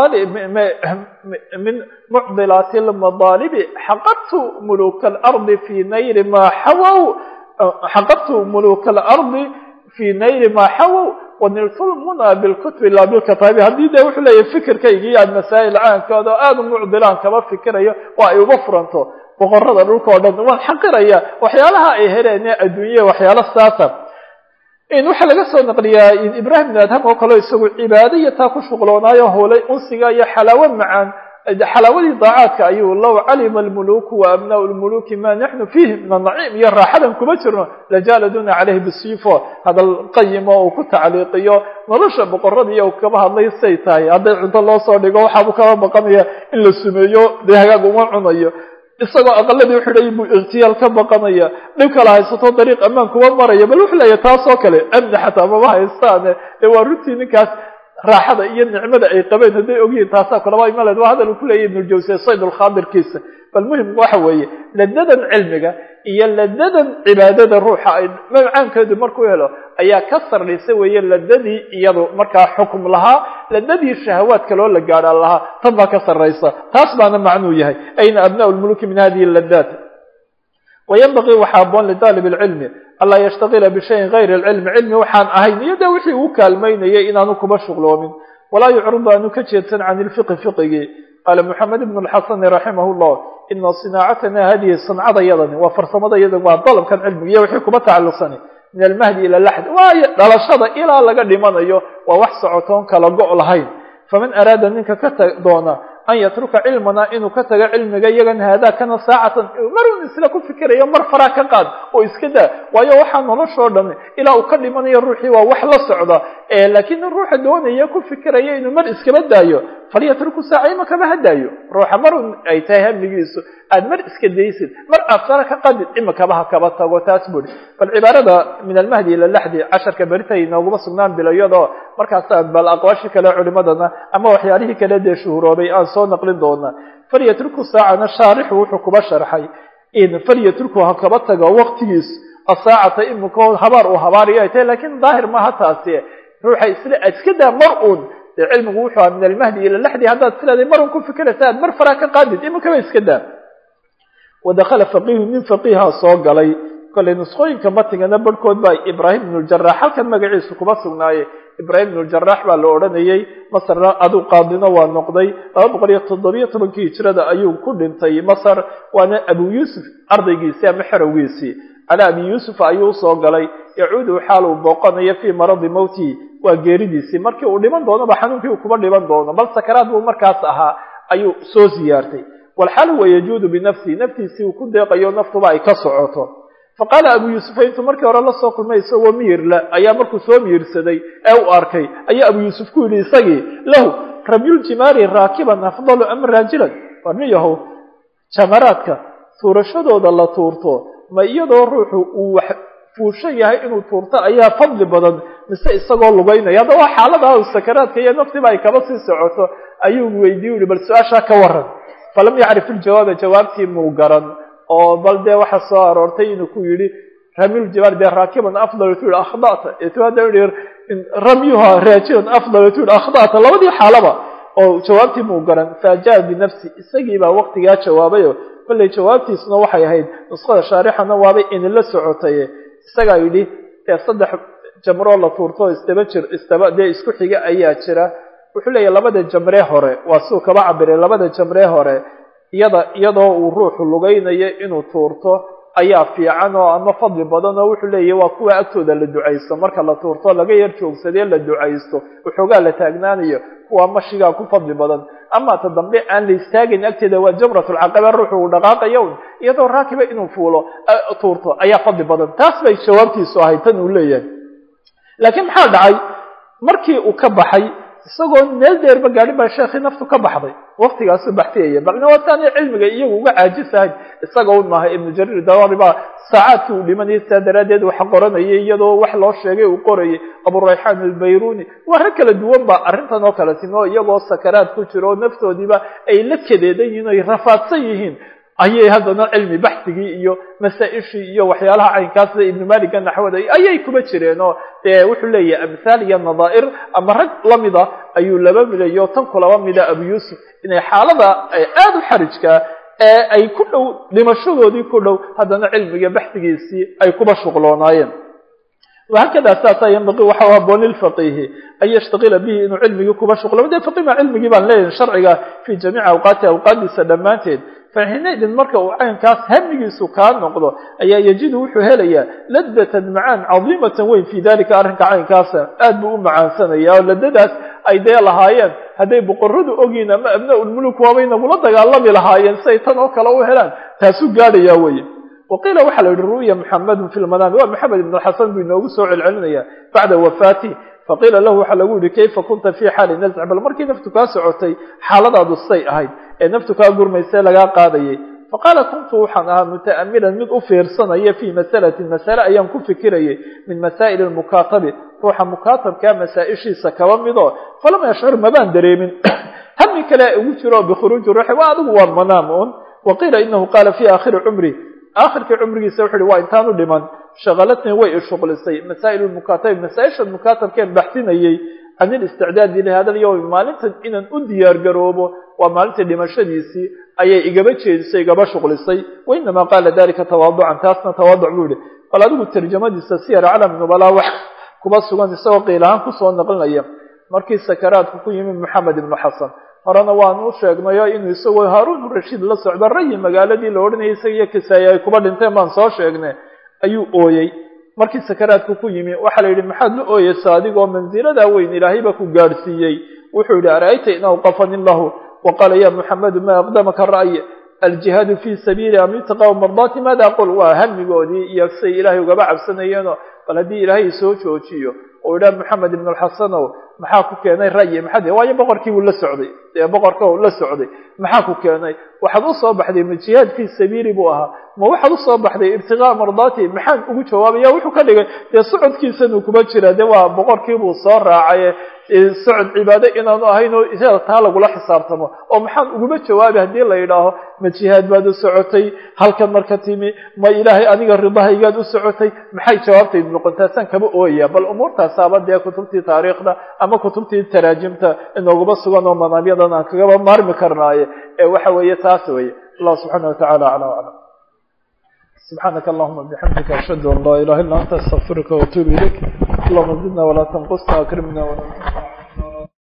min mucdilaati lmadaalibi xaqadtu muluka alardi fii nayri maa xawow xaqadtu muluka alardi fii nayri maa xawow waniltu lmuna bilkutbi laa bilkataabi haddii dee wuxuu leeyahy fikirkaygii aad masaa'il caankooda oo aada u mucdilaan kaba fikirayo oo ay uba furanto boqorada dhulka o dhan waan xaqiraya waxyaalaha ay heleen ee adduunyaya waxyaalo saasa waxaa laga soo naqliyaa ibrahim ibn adham oo kaleo isagu cibaado iyo taa ku shuqloonaayo hulay unsiga iyo xalaawo macaan xalaawadii daacaadka ayuu low calima almuluku wa abnaau lmuluki ma naxnu fiihi min anaciim iyo raaxadan kuma jirno lajaaladuna caleyhi bisiifo hadal qayimo uu ku tacliiqiyo nolosha boqoradiiyo u kaba hadlay say tahay hadday cunto loo soo dhigo waxaabuu kaba baqanaya in la sumeeyo dee hagaag uma cunayo isagoo aqaladii uxidhay buu ikhtiyaal ka baqanaya dhib kala haysato dariiq ammaan kuma maraya bal wuxuu leeyahy taas oo kale amni xataa mama haystaane ee waa runtii ninkaas raaxada iyo nicmada ay qabeen hadday ogyihiin taasaa kulaba imaleed waa hadal uu ku leeyahy ibnuljawse sayd ulkhaadirkiisa bal muhim waxa weeye ladadan cilmiga iyo ladadan cibaadada ruuxa ay macaankeedu markuu helo ayaa ka sarraysa weeye ladadii iyadu markaa xukum lahaa ladadii shahawaadka loo la gaadhaan lahaa tan baa ka sarraysa taas baana macnuu yahay ayna abnaau lmuluki min hadihi ladaat wayanbagii waxaa aboon lidaalib lcilmi anlaa yashtagila bishayin gayri lcilmi cilmi waxaan ahayn iyo de wixii uu kaalmaynayay inaanu kuba shuqloomin walaa yucridu aanu ka jeedsan can ilfiqi fiqigii qaala moxamed ibn lxasani raximah llah ina sinaacatana hadihi sancadayadani waa farsamadayada waa dalabkan cilmiga iyo wixii kuba tacalluqsani min almahdi ila laxd waayo dhalashada ilaa laga dhimanayo waa wax socotoon kala go' lahayn faman araada ninka ka doona an yatruka cilmana inuu ka tago cilmiga iyagan haadaa kana saacatan marun isla ku fikirayo mar faraa ka qaad oo iska daa waayo waxaa noloshoo dham ilaa uu ka dhimanayo ruuxii waa wax la socda laakiin ruuxa doonaya ku fikiraya inuu mar iskaba daayo falyatruku saaca ima kama hadaayo ruuxa marun ay tahay hamigiisu aad mar iska daysid mar aad fara ka qadid ima kaba ha kaba tago taas buri bal cibaarada min almahdi ila laxdi casharka beritay nooguma sugnaan bilayadoo markaasa bal aqwaashi kale culimadana ama waxyaalihii kale dee shuhuroobay aan soo naqlin doona falyatruku saacana shaarixu wuxuu kuba sharxay in falyatruku ha kaba tago waqtigiis asaacata imika habaar uu habaariyo ay tahay lakin daahir maaha taasi ruuxa isla iska daa mar uun dee cilmigu wuxuu aha min almahdi ila laxdi haddaad sileeday mar un ku fikiraysa aad mar faraa ka qaadid imikaba iska daa wadakala faqiihu nin faqiiha soo galay kollay nusqooyinka matigana barhkood baa ibraahim ibnu ljarax halkan magaciisu kuma sugnaaye ibraahim ibnu ljarax baa la odhanayey masarna aduu qaadino waa noqday laba boqol iyo toddobiyo tobankii hijrada ayuu ku dhintay masar waana abu yuusuf ardaygiisii ama xerowgiisii calaa abi yuusuf ayuu usoo galay yacuudu xaal uu booqanayo fii maradi mowtihi waa geeridiisii markii uu dhiman doonoba xanuunkii uu kuba dhiman doono bal sakaraad buu markaas ahaa ayuu soo siyaartay walxaal huwa yajuudu binafsihi naftiisii uu ku deeqayo naftuba ay ka socoto faqaala abu yuusufa intuu markii hore la soo kulmay isagoo miyirla ayaa markuu soo miyirsaday ee u arkay ayaa abu yuusuf ku yidhi isagii lahu ramyuljimaari raakiban afdalu ama raajilan war nin yahow jamaraadka tuurashadooda la tuurto ma iyadoo ruuxu uu wax fuushan yahay inuu tuurto ayaa fadli badan mise isagoo lugaynaya hadda waa xaalada sakaraadka iyo naftiba ay kaba sii socoto ayuu weydiiye uhi bal su-aashaa ka waran falam yacrif iljawaaba jawaabtii muu garan oo bal dee waxa soo aroortay inuu ku yidhi ramyuljimaar dee raakiban afdal tu yihi akhdata etu hadda yihi ramyuha raajilan afdal tu yihi akhdata labadii xaalaba oo jawaabtii muu garan faajaa binafsi isagii baa waqtigaa jawaabayo kollay jawaabtiisuna waxay ahayd nusqada shaarixana waabay inila socotay isagaa yidhi dee saddex jamroo la tuurto isdaba jir isdaba dee isku xiga ayaa jira wuxuu leeyahy labada jamree hore waa siuu kaba cabiray labada jamree hore iyada iyadoo uu ruuxu lugaynayo inuu tuurto ayaa fiican oo ama fadli badan oo wuxuu leeyahy waa kuwa agtooda la ducaysto marka la tuurto laga yar joogsadee la ducaysto waxoogaa la taagnaanayo kuwa mashigaa ku fadli badan ama ta dambe aan la istaagayn agteeda waa jamratulcaqaba ruuxu uu dhaqaaqayo un iyadoo raakiba inuu fuulo tuurto ayaa fadli badan taas bay jawaabtiisu ahayd tan uu leeyahay laakiin maxaa dhacay markii uu ka baxay isagoo meel dheerba gaadhin baa sheekhii naftu ka baxday waktigaasuu baxtiyaya balna waa taanay cilmiga iyagu uga caajisahayn isaga un maaha ibnu jariir dawari baa saacaadkii uu dhimanayay sidaa daraaddeed wax qoranayay iyadoo wax loo sheegay uu qorayay aburayxaan albayruni waa rag kala duwan ba arrintan oo kale timi oo iyagoo sakaraad ku jiro oo naftoodiiba ay la kadeedan yihiin o ay rafaadsan yihiin ayay haddana cilmi baxsigii iyo masaa-ishii iyo waxyaalaha caynkaas sida ibnu maliga naxwada ayay kuma jireen oo dee wuxuu leeyahay amhaal iyo nadaa'ir ama rag lamida ayuu laba midayo tan kulaba mida abu yuusuf inay xaalada aada u xarijkaa ee ay ku dhow dhimashadoodii ku dhow haddana cilmiga baxsigiisii ay kuba shuqloonaayeen وhakada saasa ynbaqi waxa haboon lfaqihi an yashtaila bihi inuu cilmigii kuba shuqlo de faqima cilmigii baan leeyahay sharciga fi jamiici awqaati awqaadiisa dhammaanteed faxinaydin marka uu caynkaas hamigiisu kaa noqdo ayaa yajidu wuxuu helayaa ladatan macaan cadiimatan weyn fi dalika arrinka caynkaasa aad buu u macaansanaya oo ladadaas ay dee lahaayeen hadday boqoradu ogyiin ama abna-ulmuluk waabay nagula dagaalami lahaayeen si ay tan oo kale u helaan taasuu gaadhayaa weye waqiila waxaa la yihi ru'ya muxamedun fi lmanaami waa maxamed ibn xasan buu inoogu soo celcelinaya bacda wafaati faqiila lahu waxaa lagu yihi kayfa kunta fi xaali nasc bal markii naftu kaa socotay xaaladaadu say ahayd ee naftu kaa gurmaysee lagaa qaadayay faqaala kuntu waxaan ahaa muta'amilan mid u fiirsanaya fii masalatin masale ayaan ku fikirayay min masaa'il lmukaatabi ruuxa mukaatabkaa masaa-ishiisa kaba midoo falam yashcur mabaan dareemin hami kale ugu jiro bikhuruuji ruuxi waa adigu waa manaam un waqiila inahu qaala fi aakhiri cumri aakhirkii cumrigiisa wuxu uhi waa intaanu dhiman shaqalatnii way ishuqlisay masaa'il lmukaatabi masaa-isha mukaatabkeen baxsinayay can ilisticdaadi lihada alyowm maalintan inaan u diyaar garoobo waa maalintii dhimashadiisii ayay igaba jeedisay igaba shuqlisay wainamaa qaala dalika tawaaducan taasna tawaaduc buu yihi bal adigu tarjamadiisa siyar calam nubalaa wax kuba sugan isagoo qiilahaan kusoo naqlinaya markii sakaraadku ku yimid moxamed ibnu xasan horena waanu u sheegnayo inuu isagoo haaruun rashiid la socdo rayi magaaladii la odhanayay isaga iyo kisaaye ay kuba dhinteen baan soo sheegnay ayuu ooyey markii sakaraadku ku yimi waxaa la yidhi maxaad la ooyeysa adigoo mansiladaa weyn ilaahayba ku gaadhsiiyey wuxuu yidhi ara'ayta in awqafani lahu waqaala ya muxamedu ma aqdamaka ra'y aljihaadu fi sabiili am yutaqaa mardaati maada aqul waa hamigoodii iyo say ilaahay ugaba cabsanayeeno bal haddii ilaahay soo joojiyo oo idhaha moxamed ibn alxasanow maxaa ku keenay ra'yi maxad waayo boqorkii buu la socday ee boqorka la socday maxaa ku keenay waxaad usoo baxday ma jihaad fii sabiili buu ahaa ma waxaad usoo baxday ibtigaa mardaati maxaan ugu jawaabaya wuxuu ka dhigay dee socodkiisanuu kuma jira de waa boqorkiibuu soo raacaye socod cibaado inaanu ahayn oo isaga taa lagula xisaabtamo oo maxaan uguma jawaabi haddii la yidhaaho ma jihaad baad u socotay halkan marka timi ma ilaahay aniga ridahaygaad u socotay maxay jawaabtaydu noqontaasaan kaba ooyaya bal umuurtaasaaba dee kutubtii taariikhda ama kutubtii taraajimta inooguma sugan oo manaamyadan aan kagaba maarmi karnaaye ee waxa weeye taas weye allah subxaana watacala acla aclam سبحانك اللهم بحمدك أشهد أن لا إله إلا أنت أستغفرك وأتوب إليك اللهم زدنا ولا تنقصنا وأكرمنا ولا تنقصنا